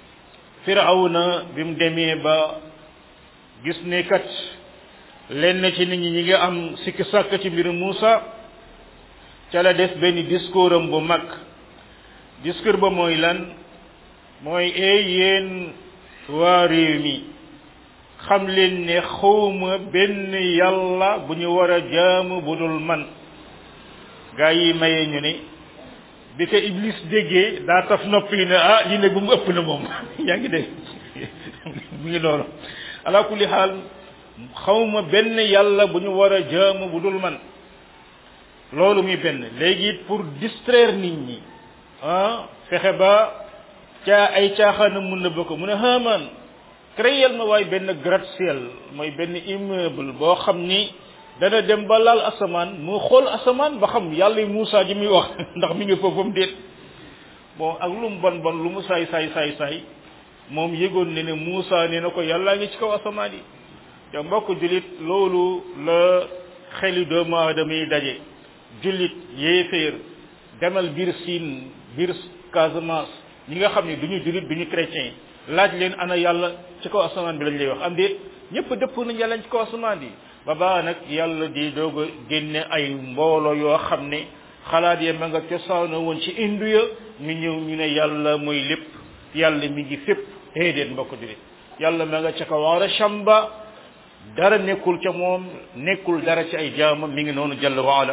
firawna bi mu demee ba gis ne kat lenn ci nit ñi ñi ngi am sikki sàkk ci mbiru Muusa ca la def benn discours am bu mag discours ba mooy lan mooy ee yéen waa réew mi xam leen ne xawma benn yàlla bu ñu war a jaamu bu dul man gaa yi maye ñu ne bi ko iblis déggee daa taf nopp yi ne ah lii nag bu mu ëpp na moom yaa ngi dégg mu ngi noonu ala kulli xaal xawma benn yàlla bu ñu war a jaamu bu dul man loolu muy benn léegi it pour distraire nit ñi ah fexe ba caa ay caaxaana mun na ko mu ne Haamaan créer ma waaye benn gratte-ciel mooy benn immeuble boo xam ni dana dem ba laal asamaan mu xool asamaan ba xam yàlla Muusaa ji muy wax ndax mi ngi foofam déet bon ak lu mu bon bon lu mu saay saay saay saay moom yëgoon ne ne Muusaa nee na ko yàllaa ngi ci kaw asamaan yi te mbokk jullit loolu la xeli doomu aadama yi daje jullit yéeféer demal biir Siin biir Casamance ñi nga xam ne du ñu jullit du ñu chrétien laaj leen ana yàlla ci kaw asamaan bi lañ lay wax am déet ñëpp dëpp nañ yàlla ci kaw asamaan bi ba baa nag yàlla di doog a génne ay mbooloo yoo xam ne xalaat ya ma nga cosaanoo woon ci indu ya ñu ñëw ñu ne yàlla mooy lépp yàlla mi ngi fépp déedéet mbokk jullit yàlla ma nga ca kaw arsham ba dara nekkul ca moom nekkul dara ci ay jaamam mi ngi noonu jalla waala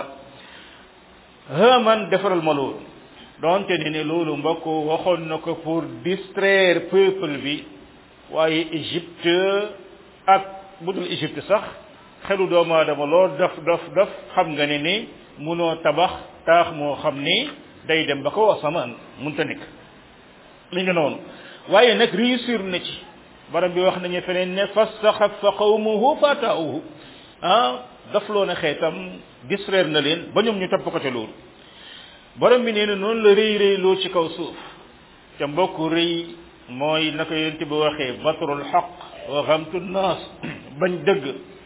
Haaman defaral ma loolu donte ne ne loolu mbokk waxoon na ko pour distraire peuple bi waaye Égypte ak budul Égypte sax xelu doomu aadama loo daf daf daf xam nga ne ni munoo tabax taax moo xam ni day dem ba ko asamaan munta nekk mi ngi noonu waaye nag réussir na ci borom bi wax nañu feneen ne fastaxaffa qawmuhu fataauhu ah daf loo na xeetam distraire na leen ba ñoom ñu topp ko ca loolu borom bi nee na noonu la rëy rëy loo ci kaw suuf te mbokk rëy mooy naka yonent bi waxee batrul xaq wa xamtu naas bañ dëgg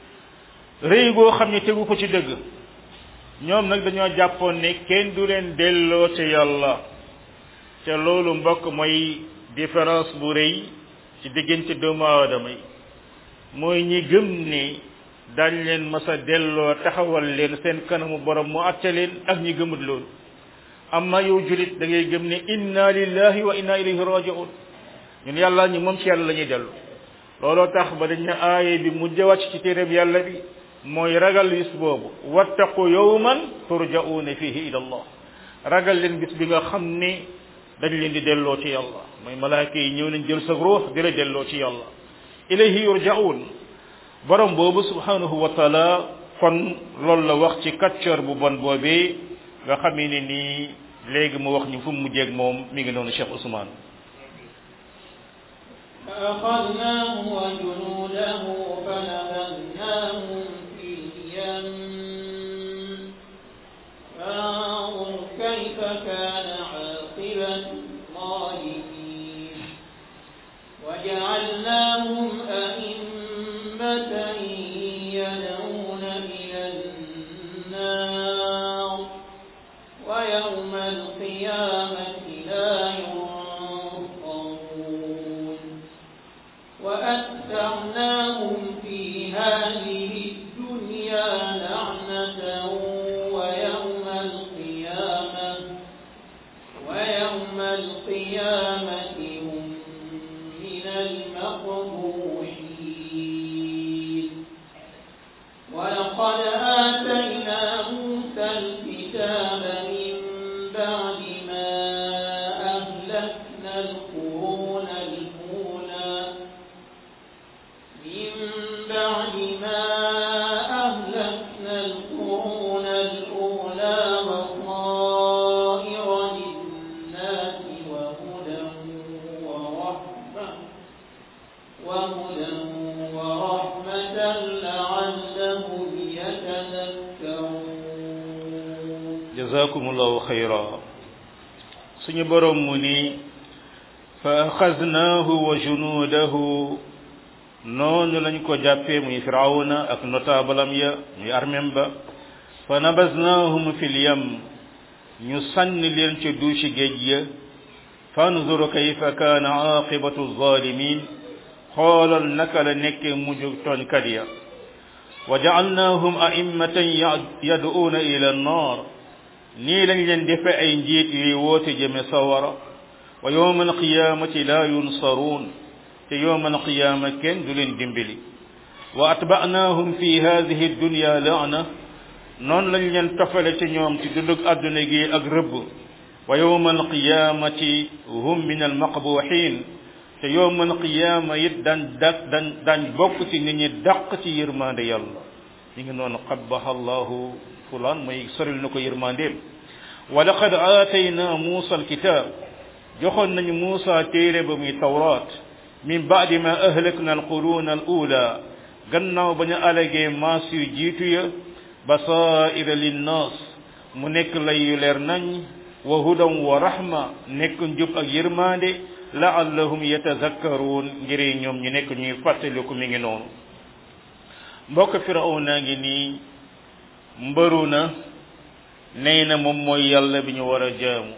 rëy goo xam ne tegu ko ci dëgg ñoom nag dañoo jàppoon ne kenn du leen delloo ci yàlla te loolu mbokk mooy différence bu rëy ci diggante doomu aadama yi mooy ñi gëm ne dañ leen masa delloo taxawal leen seen kanamu borom mu atte leen ak ñi gëmut loolu amma yow julit da ngay gëm ne inna lillahi wa inna ilayhi raji'un ñun yàlla ñu moom ci yàlla la ñuy dellu looloo tax ba dañ ne aaye bi mujj wàcc ci téeréb yàlla bi mooy ragal bis boobu wattaqu yawman turja'una fihi ila allah ragal leen bis bi nga xam ne dañ leen di delloo ci yàlla mooy malaaka yi ñëw nañ jël sa ruux di la delloo ci yàlla ilayhi yurja'un borom boobu subhanahu wa taala kon loolu la wax ci kàccoor bu bon boobee nga xamee ne nii léegi mu wax ñu fu mu mujjeeg moom mi ngi noonu Cheikh Ousmane فأخذناه وجنوده فنبذناهم في اليم فانظر كيف كان عاقبة الظالمين وجعلناهم أئمة يدعون إلى النار ويوم القيامة لا ينصرون وأتبعناهم في jazakumullahu xayra suñu borom mu ni fa axaznaahu wa junuudahu noonu lañ ko jàppee muy firawna ak notaabalam ya muy armem ba fa nabaznaahum fil yam ñu sànni leen ca duusi géej ya fanzur kayfa kaana aqibatu zalimin xoolal naka la nekkee mujj tooñkat ya wa ja'alnaahum a'immatan yad'uuna ila an-naar nii lañ leen defe ay njiit yuy woote jëme sawara wa yawma alqiyamati la yunsaruun te yawma alqiyama kenn du leen dimbali wa atba'naahum fi hadhihi ad-dunya la'na noonu lañ leen tofale ci ñoom ci dundug àdduna gi ak rëbb wa yawma alqiyamati hum min almaqbuhin te yawma alqiyama it daan dak daan daan bokk ci nit ñi dàq ci yërmande yàlla ñu ngi noonu qabbaha allahu fulaan mooy soril na ko yërmandeem wa laqad aatayna muusa alkitab joxoon nañu muusa téere ba muy tawraat min baadi ma ahlakna alquruna al ula gannaaw ba ñu alagee maas yu jiitu ya basaira linnaas mu nekk lay yu leer nañ wa hudan wa rahma nekk njub ak yërmande laallahum yatazakkaruun ngir ñoom ñu nekk ñuy fàttaliku mi ngi noonu mbokk firawna ngi nii mbëru na nee na moom mooy yàlla bi ñu war a jaamu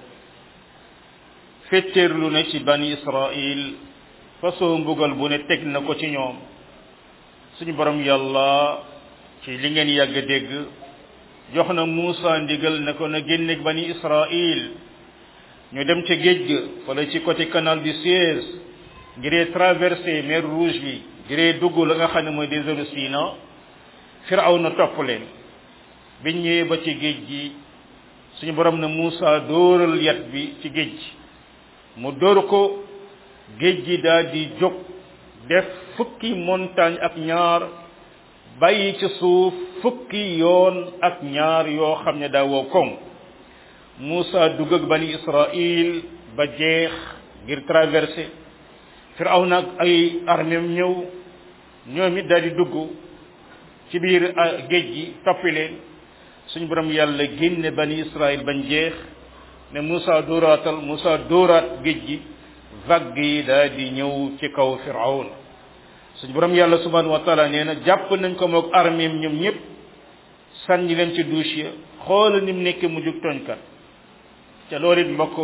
fetteerlu na ci bani israil façon mbugal bu ne teg na ko ci ñoom suñu borom yàlla ci li ngeen yàgg dégg jox na Muusa ndigal na ko na génne bani Israil ñu dem ca géej ga wala ci côté canal du Suez ngiree traversé mer Rouge bi ngiree dugg la nga xam ne mooy désert Sina Firawna topp leen biñ ñëwee ba ci géej gi suñu borom na Muusa dóoral yat bi ci géej gi mu dóor ko géej gi daal di jóg def fukki montagne ak ñaar bàyyi ci suuf fukki yoon ak ñaar yoo xam ne daa woo koŋ Muusa dugg ak bani Israil ba jeex ngir traversé Firawna ak ay armeem ñëw ñoom it daal di dugg ci biir géej gi toppi leen suñu borom yàlla génne bani Israil bañ jeex ne Muusa dóoraatal Muusa dóoraat géej gi vague yi daal di ñëw ci kaw Firawna suñu borom yàlla subhanahu wa taala nee na jàpp nañ ko moog armeem ñoom ñëpp sànni leen ci douche ya xoola ni mu nekkee mu jug tooñkat te loolu it mbokk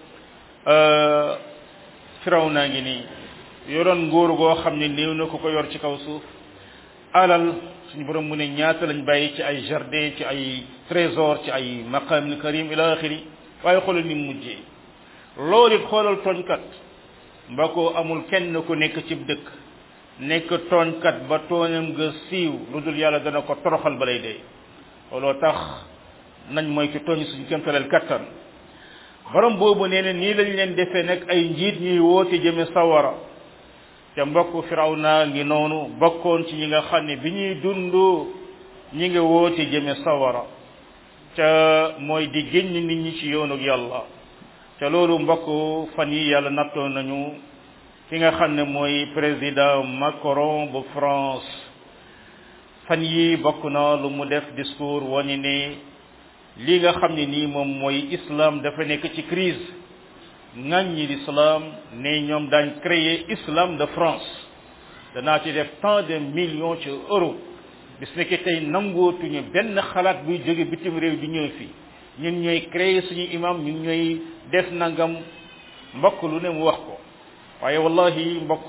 firaw naa ngi nii yoroon nguur goo xam ne néew na ku ko yor ci kaw suuf alal suñu borom mu ne ñaata lañ bàyyi ci ay jardin ci ay trésor ci ay maqamil karim ila axiri waaye xoolal ni mu mujjee loolu it xoolal tooñkat mbokk amul kenn ku nekk ci dëkk nekk tooñkat ba tooñam nga siiw lu dul yàlla dana ko toroxal ba lay dee looloo tax nañ mooy ci tooñ suñu kémtaleel kattan borom boobu nee na nii lañ leen defee nag ay njiit ñuy woote jëme sawara te mbokk firaw naa ngi noonu bokkoon ci ñi nga xam ne bi ñuy dund ñi ngi woote jëme sawara te mooy di génn nit ñi ci yoonu yàlla te loolu mbokk fan yi yàlla nattoon nañu ki nga xam ne mooy président Macron bu France fan yi bokk na lu mu def discours wani ne li nga xam ne nii moom mooy islam dafa nekk ci crise ŋàññi l'islam ne ñoom daañ créer islam de France danaa ci def tant de millions ci euros bis nekk tey nangootuñu benn xalaat buy jóge bitim réew di ñëw fii ñun ñooy créer suñu imam ñun ñooy def nangam mbokk lu ne mu wax ko waaye wallahi mbokk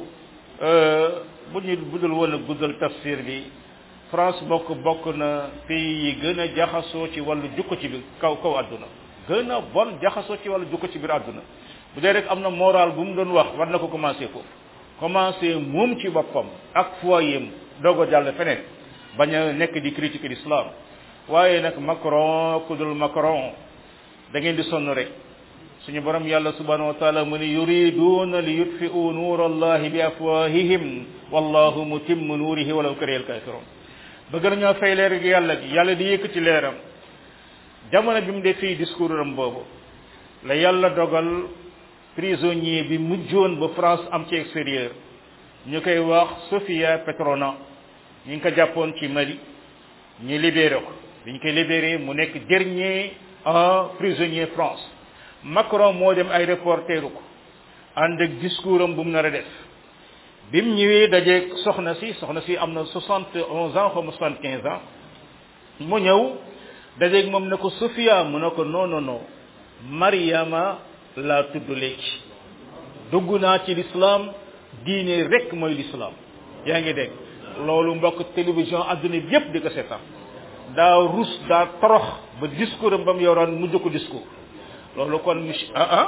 bu ñu budul woon a guddal tafsir bi France mbokk bokk na pays yi gën a jaxasoo ci wàllu jukko ci biir kaw kaw àdduna gën a bon jaxasoo ci wàllu jukko ci biir àdduna bu dee rek am na moral bu mu doon wax war na ko commencé foofu commencé moom ci boppam ak foyem doog a jàll feneen bañ a nekk di critiquer l'islam waaye nag Macron ku dul Macron da ngeen di sonn rek suñu borom yàlla subhanahu wa taala mu ne yuriduna li yutfi'u nuur allahi bi afwahihim wallahu mutimmu nuurihi walaw kariha alkafirun bëgg nañoo fay leer gi yàlla gi yàlla di yëkkati leeram jamono bi mu def fii discours am boobu la yàlla dogal prisonnier bi mujjoon ba France am ci extérieur ñu koy wax Sofia Petrona ñu ngi ko jàppoon ci Mali ñu libéré ko bi ñu koy libéré mu nekk dernier prisonnier France Macron moo dem ay reporteru ko ànd ak discours am bu mu nar a def bi mu ñëwee dajeeg soxna si soxna si am na soixante onze ans xaw ma soixante quinze ans mu ñëw dajeeg moom ne ko Sofia mu ne ko non non non Mariama laa tudd léegi dugg naa ci l'islam diine rek mooy l'islam yaa ngi dégg loolu mbokk télévision adduna bi yépp di ko seetaan daa rus daa torox ba discours am ba mu yoroon mujj ko discours loolu kon monsieur ah ah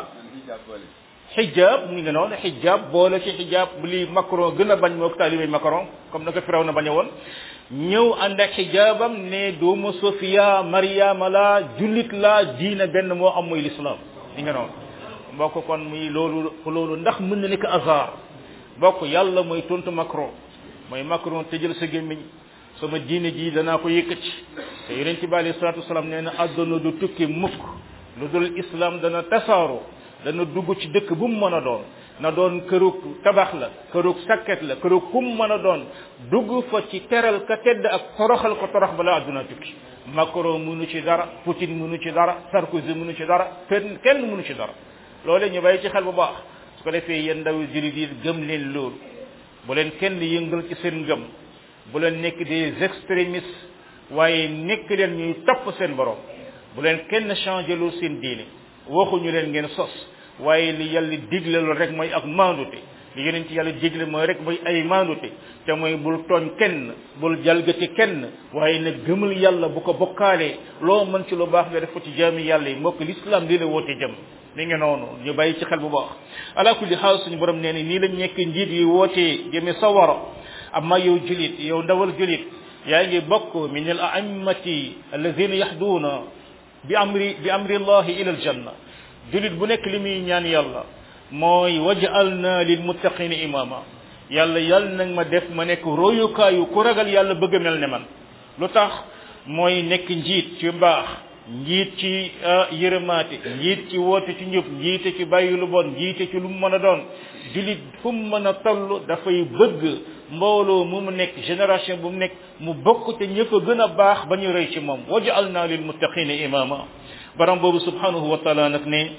xijaab mu ngi noonu xijaab boole ci xijaab li Macron gën a bañ mook taalibe Macron comme na ko firaw na bañ a woon ñëw ànd ak xijaabam ne doomu Sofia Mariama la jullit la diina benn moo am muy l'islam li nga noonu mbokk kon muy loolu loolu ndax mën na nekk hasard mbokk yàlla mooy tontu Macron mooy Macron tëjal sa gémmiñ sama diine ji danaa ko yëkkati te yonent bi alayhi salaatu wasalaam nee na àdduna du tukki mukk lu dul islam dana tasaaroo dana dugg ci dëkk bu mu mën a doon na doon kërug tabax la kërug sakket la kërug kum mën a doon dugg fa ci teral ka tedd ak toroxal ko torox bala àdduna tukki Macron mënu ci dara Poutine mënu ci dara Sarkozy mënu ci dara kenn kenn mënu ci dara loole ñu bàyyi ci xel bu baax su ko defee yéen ndaw jullit yi gëm leen loolu bu leen kenn yëngal ci seen ngëm bu leen nekk des extrémistes waaye nekk leen ñuy topp seen borom bu leen kenn changé lu seen diine waxuñu leen ngeen sos waaye li yàlla digle loolu rek mooy ak maandute li yonent yàlla digle mooy rek mooy ay maandute te mooy bul tooñ kenn bul jalgati kenn waaye nag gëmal yàlla bu ko bokkaalee loo mën ci lu baax nga def ko ci jaami yàlla yi mbokk l'islam lii la woote jëm mi ngi noonu ñu bàyyi ci xel bu baax ala kulli xaal suñu borom nee ni nii lañ nekk njiit yi wootee jëme sawara amma yow julit yow ndawal julit yaa ngi bokk min al a'immati alladhina yahduuna bi amri bi amri allahi ila al janna julit bu nekk li muy ñaan yàlla mooy waj'alna lil muttaqina imama yàlla yàlla nag ma def ma nekk royukaayu ku ragal yàlla bëgg a mel ne man lu tax mooy nekk njiit ci mbaax njiit ci yërëmaate njiit ci woote ci njub njiite ci bàyyi lu bon njiite ci lu mu mën a doon julit fu mu mën a toll dafay bëgg mbooloo mu mu nekk génération bu mu nekk mu bokk te ñë fa gën a baax ba ñu rëy ci moom waj'alna lil muttaqina imama baram boobu subhanahu wa taala nag ne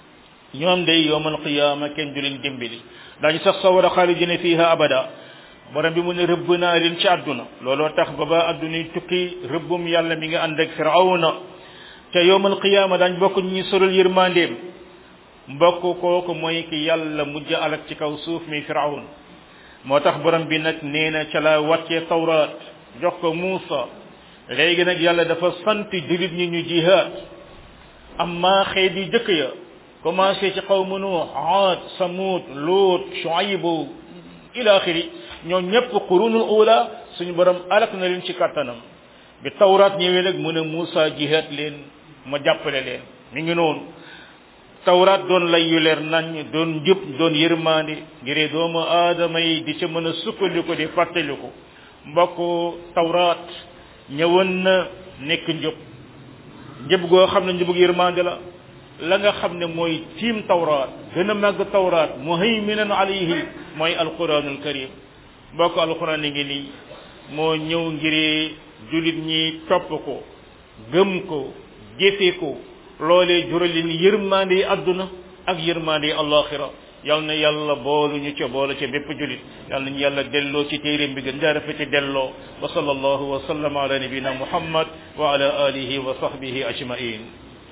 ñoom day yowmal qiyaama kenn du leen dimbali daañu sax sawara xaalidina fiha abada borom bi mu ne rëbb naa leen ci àdduna looloo tax ba ba àdduna tukki rëbbum yàlla mi nga ànd ak firawna te yowmal qiyaama daañ bokk ñi soral yërmandeem mbokk kooku mooy ki yàlla mujj alak ci kaw suuf mi firawn moo tax borom bi nag nee na ca la wàccee tawraat jox ko Muusa léegi nag yàlla dafa sant jullit ñi ñu jihaad amma xeet yi jëkk ya commencé ci xawmu Nuux Aad Samud Luut Shuayb ila axiri ñoo ñëpp qurunul ula suñu borom alak na leen ci kattanam bi tawraat ñëwee nag mu ne Muusa jihaad leen ma jàppale leen mi ngi noonu tawraat doon lay yu leer nañ doon njub doon yërmande ngir doomu aadama yi di ca mën a sukkandiku di fàttaliku mbokk tawraat ñëwoon na nekk njub njub goo xam ne njubug yërmande la la nga xam ne mooy tiim tawraat gën a màgg tawraat muhayminan alayhi mooy alquranul karim mbokk alquran ngi nii moo ñëw ngir julit ñi topp ko gëm ko jëfe ko loolee jural leen yërmande yi àdduna ak yërmande yi alaxira yal na yàlla boolu ñu ca boole ca bépp julit yal nañu yàlla delloo ci téeréem bi gën jaa rafete delloo wa sallallahu wa sallam ala nabina muhammad wa ala alihi wa sahbihi ajmain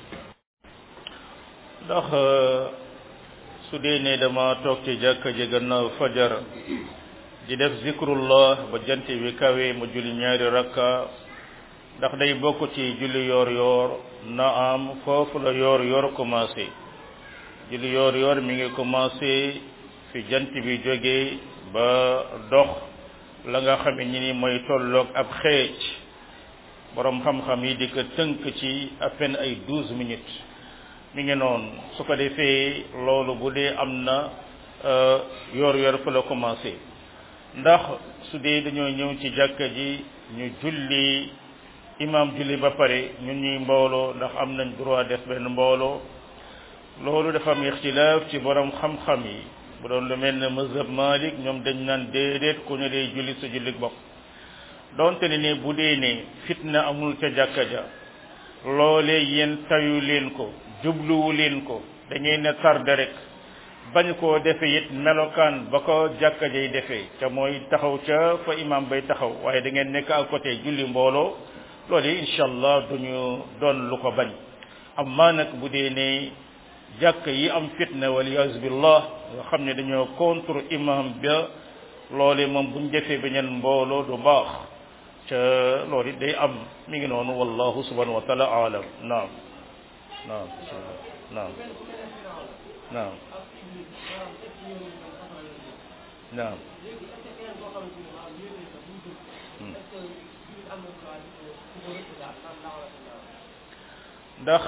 ndax su dee ne dama toog ci jàkka ji gannaaw fajar di def zikrullah ba jant bi kawe ma julli ñaari rakka ndax day bokk ci julli yoor yoor na am foofu la yoor yoor commencé julli yoor yoor mi ngi commencé fi jant bi jógee ba dox la nga xam ne ni mooy tolloog ab xeej borom xam-xam yi di ko tënk ci à peine ay douze minutes mi ngi noonu su ko defee loolu bu dee am na yoor yoor fa la commencé ndax su dee dañoo ñëw ci jàkka ji ñu julli imam julli ba pare ñun ñuy mbooloo ndax am nañ droit def benn mbooloo loolu dafa am ixtilaaf ci borom xam-xam yi bu doon lu mel ne mazhab malik ñoom dañ naan déedéet ku ne day julli sa julli bopp donte ne ne bu dee ne fitna amul ca jàkka ja loolee yéen tayu leen ko jubluwu leen ko da ngeen ne tarde rek bañ koo defe it melokaan ba ko jàkka jay defee ca mooy taxaw ca fa imam bay taxaw waaye da ngeen nekk à côté julli mbooloo loolu incha allah duñu doon lu ko bañ amma nag bu dee ne jàkk yi am fitna waliyaasu billah nga xam ne dañoo contre imam ba loole moom buñ defee beneen mbooloo du baax ca loolu it day am mi ngi noonu wallahu subhanahu wa taala alam naam naam naam naam naam ndax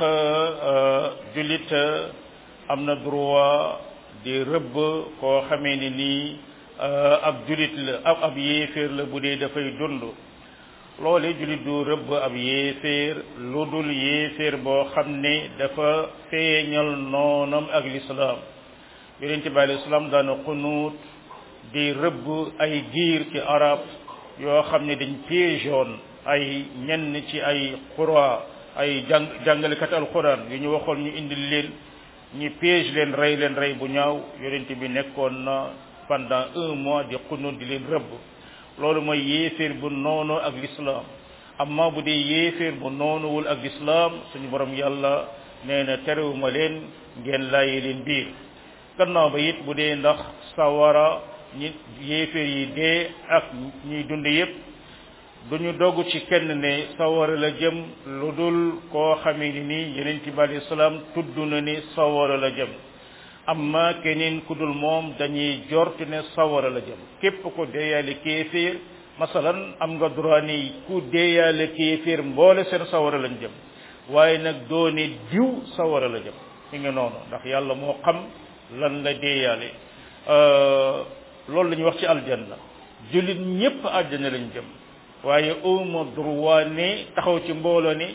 jullit am na droit di rëbb koo xamee ni nii ab jullit la ab ab yéeféer la bu dee dafay dund loole jullit du rëbb ab yéeféer lu dul yéeféer boo xam ne dafa feeñal noonam ak lislaam yonent bi alei salaam daana xunuut di rëbb ay giir ci arab yoo xam ne dañ piégeoon ay ñenn ci ay xura ay jàng jàngalekat alquran yu ñu waxoon ñu indil leen ñu piège leen rey leen rey bu ñaaw yonent bi nekkoon na pendant un mois di xunut di leen rëbb loolu mooy yéeféer bu noonu ak l'islam amma bu dee yéeféer bu noonuwul ak l'islam suñu borom yàlla nee na terewuma leen ngeen laayee leen biir gannaaw ba it bu dee ndax sawara ñi yéeféer yi dee ak ñuy dund yépp duñu dogg ci kenn ne sawara la jëm lu dul koo xamee ni nii yeneen ci bali salaam tudd na ni sawara la jëm amma keneen ku dul moom dañuy jort ne sawara la jëm képp ko deeyaale kéeféer masalan am nga droit ni ku deeyaale kéeféer mboole seen sawara lañ jëm waaye nag doone diw sawara la jëm mi ngi noonu ndax yàlla moo xam lan la deeyaale loolu la ñuy wax ci aljanna jullit ñépp àjjana lañ jëm waaye uma droit ne taxaw ci mbooloo ni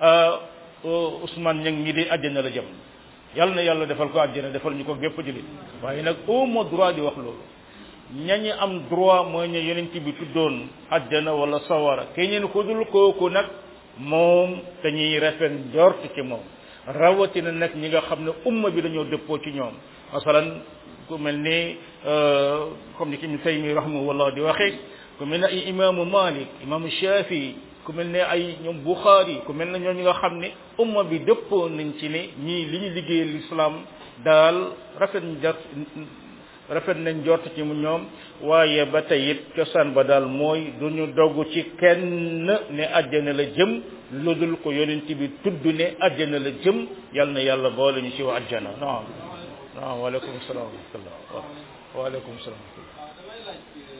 Ousmane ñang ñi di àjjana la jëm yàlla na yàlla defal ko àjjana defal ñu ko gépp jullit waaye nag uma droit di wax loolu ñañi am droit mooy ñu yonent bi tuddoon àjjana wala sawara keneen ko dul kooku nag moom dañuy rafet njort ci moom rawatina nag ñi nga xam ne umma bi dañoo dëppoo ci ñoom masalan ku mel ni comme ni ki ñu taymi rahimahullah di waxee ku mel ne ay imaamu malik imaamu shafi ku mel ne ay ñoom buxaari ku mel ne ñoo ñi nga xam ne umma bi dëppoo nañ ci ne ñii li ñu liggéeyal l'islam daal rafet njort rafet nañ jort ci mu ñoom waaye ba tey it cosaan ba daal mooy du ñu dogg ci kenn ne àjjana la jëm lu dul ko yonent bi tudd ne àjjana la jëm yal na yàlla boole ñu ci wa àjjana naam naam waaleykum salaam wa rahmatullah waaleykum salaam wa rahmatullah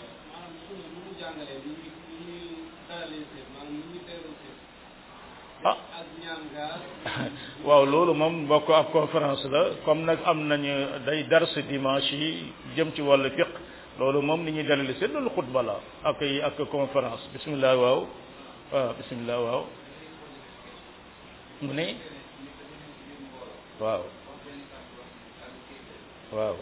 ah waaw loolu moom bokk ab conférence la comme nag am nañu day dars dimanche yi jëm ci wàllu fiq loolu moom ni ñuy dalali seen loolu xutba la ak ak conférence bismillah waaw waaw bismillah waaw mu ne waaw waaw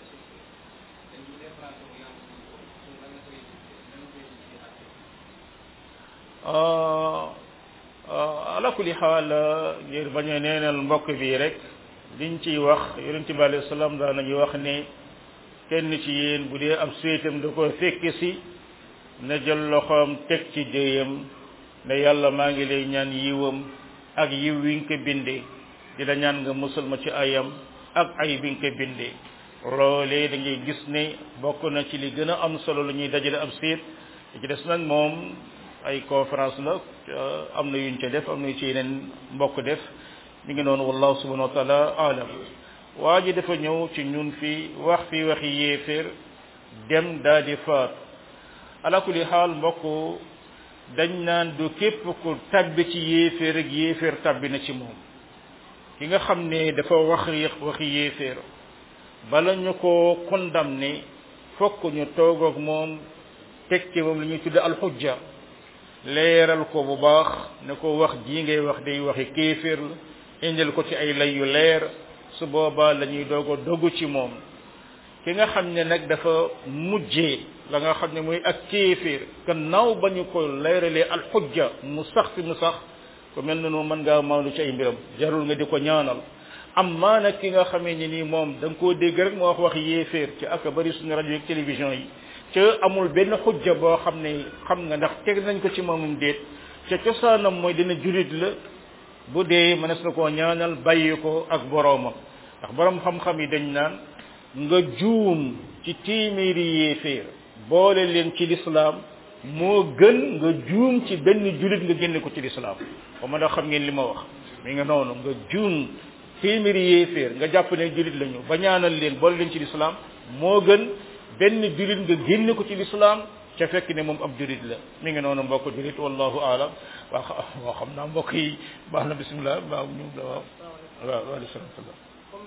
ala kulli xaal ngir bañ a neenal mbokk bi rek liñ ciy wax yonent bi alayhi salaam daan nañu wax ne kenn ci yéen bu dee ab séetam da ko fekk si na jël loxoom teg ci déyam ne yàlla maa ngi lay ñaan yiwam ak yiw wi nga ko bindee di la ñaan nga musal ma ci ayam ak ay bi nga ko bindee loolee da ngay gis ne bokk na ci li gën a am solo lu ñuy dajale ab séet ci des nag moom ay conférence la am na yuñ ca def am na yu ci yeneen mbokk def mi ngi noonu wallahu subhanahu wa taala alam waa ji dafa ñëw ci ñun fi wax fi waxi yéeféer dem daa di faat ala kulli xaal mbokk dañ naan du képp ku tabbi ci yéeféer ak yéeféer tabbi na ci moom ki nga xam ne dafa wax waxi yéeféer bala ñu ko condamné fokk ñu toog ak moom teg ci moom li ñuy tudde alxujja leeral ko bu baax ne ko wax jii ngay wax day waxi kéeféer la indil ko ci ay lay yu leer su boobaa la ñuy doog a dogu ci moom ki nga xam ne nag dafa mujjee la nga xam ne mooy ak kéeféer gannaaw ba ñu ko leeralee alxujja mu sax fi mu sax ku mel noonu mën ngaa maandu ci ay mbiram jarul nga di ko ñaanal am maa nag ki nga xamee ni nii moom da nga koo dégg rek moo wax wax yéeféer ci ak bari suñu rajo ak télévision yi ca amul benn xujja boo xam ne xam nga ndax teg nañ ko ci moomum déet ca cosaanam mooy dina julit la bu dee mënees na koo ñaanal bàyyi ko ak boroomam ndax borom xam-xam yi dañ naan nga juum ci téeméeri yéeféer boole leen ci lislaam moo gën nga juum ci benn julit nga génne ko ci lislaam ba ma da xam ngeen li ma wax mi nga noonu nga juum téeméeri yéeféer nga jàpp ne julit lañu ba ñaanal leen boole leen ci lislaam moo gën benn julit nga génne ko ci lislaam ca fekk ne moom ab julit la mi ngi noonu mbokk julit wallahu aalam waa waa xam naa mbokk yi baax na bismillah waaw ñu waaw waaw waaleykum salaam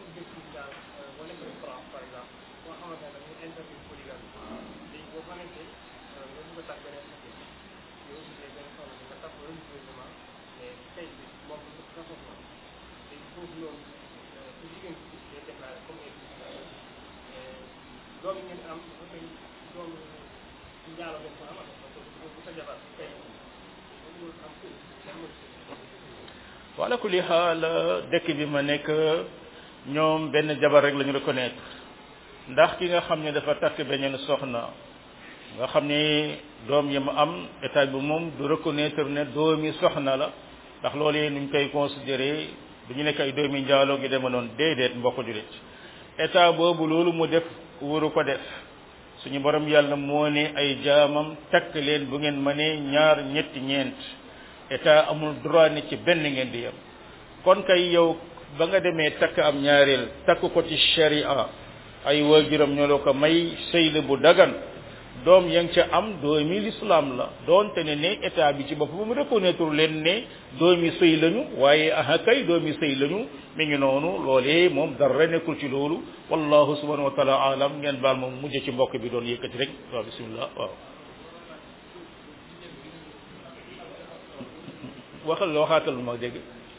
wala kulli xaal dëkk bi ma nekk ñoom benn jabar rek la ñu reconnaître ndax ki nga xam ne dafa takk beneen soxna nga xam ne doom yi mu am état bi moom du reconnaître ne doomi soxna la ndax loolu yi nuñ koy considéré du ñu nekk ay doomi njaaloo gi dema noonu déedéet mbokk julit état boobu loolu mu def wuru ko def suñu borom yàlla moo ne ay jaamam takk leen bu ngeen mënee ñaar ñetti ñeent état amul droit ni ci benn ngeen di yem kon kay yow ba nga demee takk am ñaareel takk ko ci sharia ay waajuram ñoo la ko may sëy la bu dagan doom ya nga ca am doomi lislaam la doonte ne ne état bi ci bopp bu mu reconnaître leen ne doomi sëy lañu waaye aha kay doomi sëy lañu mi ngi noonu loolee moom dara nekkul ci loolu wallahu subhanahu wa taala alam ngeen baal moom mujj ci mbokk bi doon yëkkati rek waaw bismillah waaw waxal waxaatal ma dégg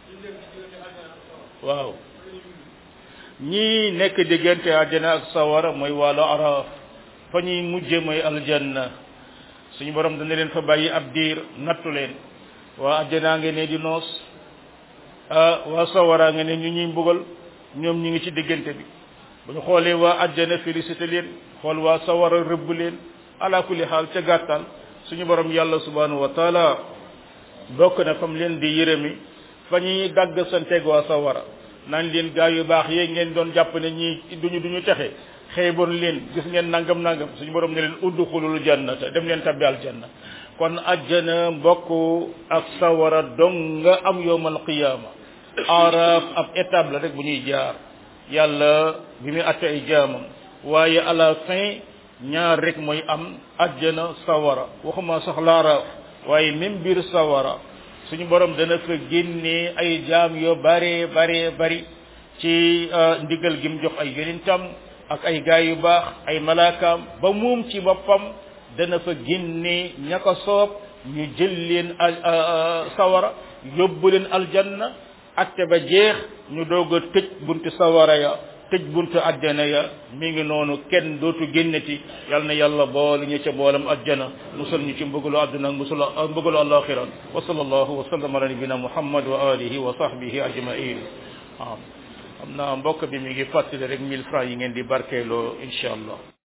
waaw ñii nekk diggante àjjana ak sawara mooy wàllu araf fa ñuy mujje mooy aljanna suñu borom dana leen fa bàyyi ab diir nattu leen waa àjjanaa nga ne di noos ah waa sawara nga ne ñu ñuy mbugal ñoom ñu ngi ci diggante bi bu ñu xoolee waa àjjana félicité leen xool waa sawara rëbb leen ala kulli xaal ca gàttal suñu borom yàlla subhanahu wa taala bokk na fam leen di yërëmi fa ñuy dagg santeeg waa sawara naan leen gaa yu baax yee ngeen doon jàpp ne ñii duñu duñu texe xeeboon leen gis ngeen nangam nangam suñu borom ne leen udxulul jannata dem leen tabbi aljanna kon ajjana mbokk ak sawara dong nga am yowmal qiyaama araf ab étape la rek bu ñuy jaar yàlla bi muy atte ay jaamam waaye à la fin ñaar rek mooy am ajjana sawara waxuma sax laaraaf waaye même biir sawara suñu borom dana fa génnee ay jaam yoo bare bare bari ci ndigal gi mu jox ay yonentam ak ay gaay yu baax ay malaakaam ba moom ci boppam dana fa génnee ña ko soob ñu jël leen sawara yóbbu leen aljanna atte ba jeex ñu doog a tëj buntu sawara ya tëj buntu àjjana ya mi ngi noonu kenn dootu génneti yal na yàlla boole ñu ca boolam àjjana musal ñu ci mbëggalu àdduna musul mbëggalu alaxira wa sallallahu wa sallam ala nabina muhammad wa alihi wa sahbihi ajmain waaw xam naa mbokk bi mi ngi fàttali rek mille francs yi ngeen di barkeeloo incha allah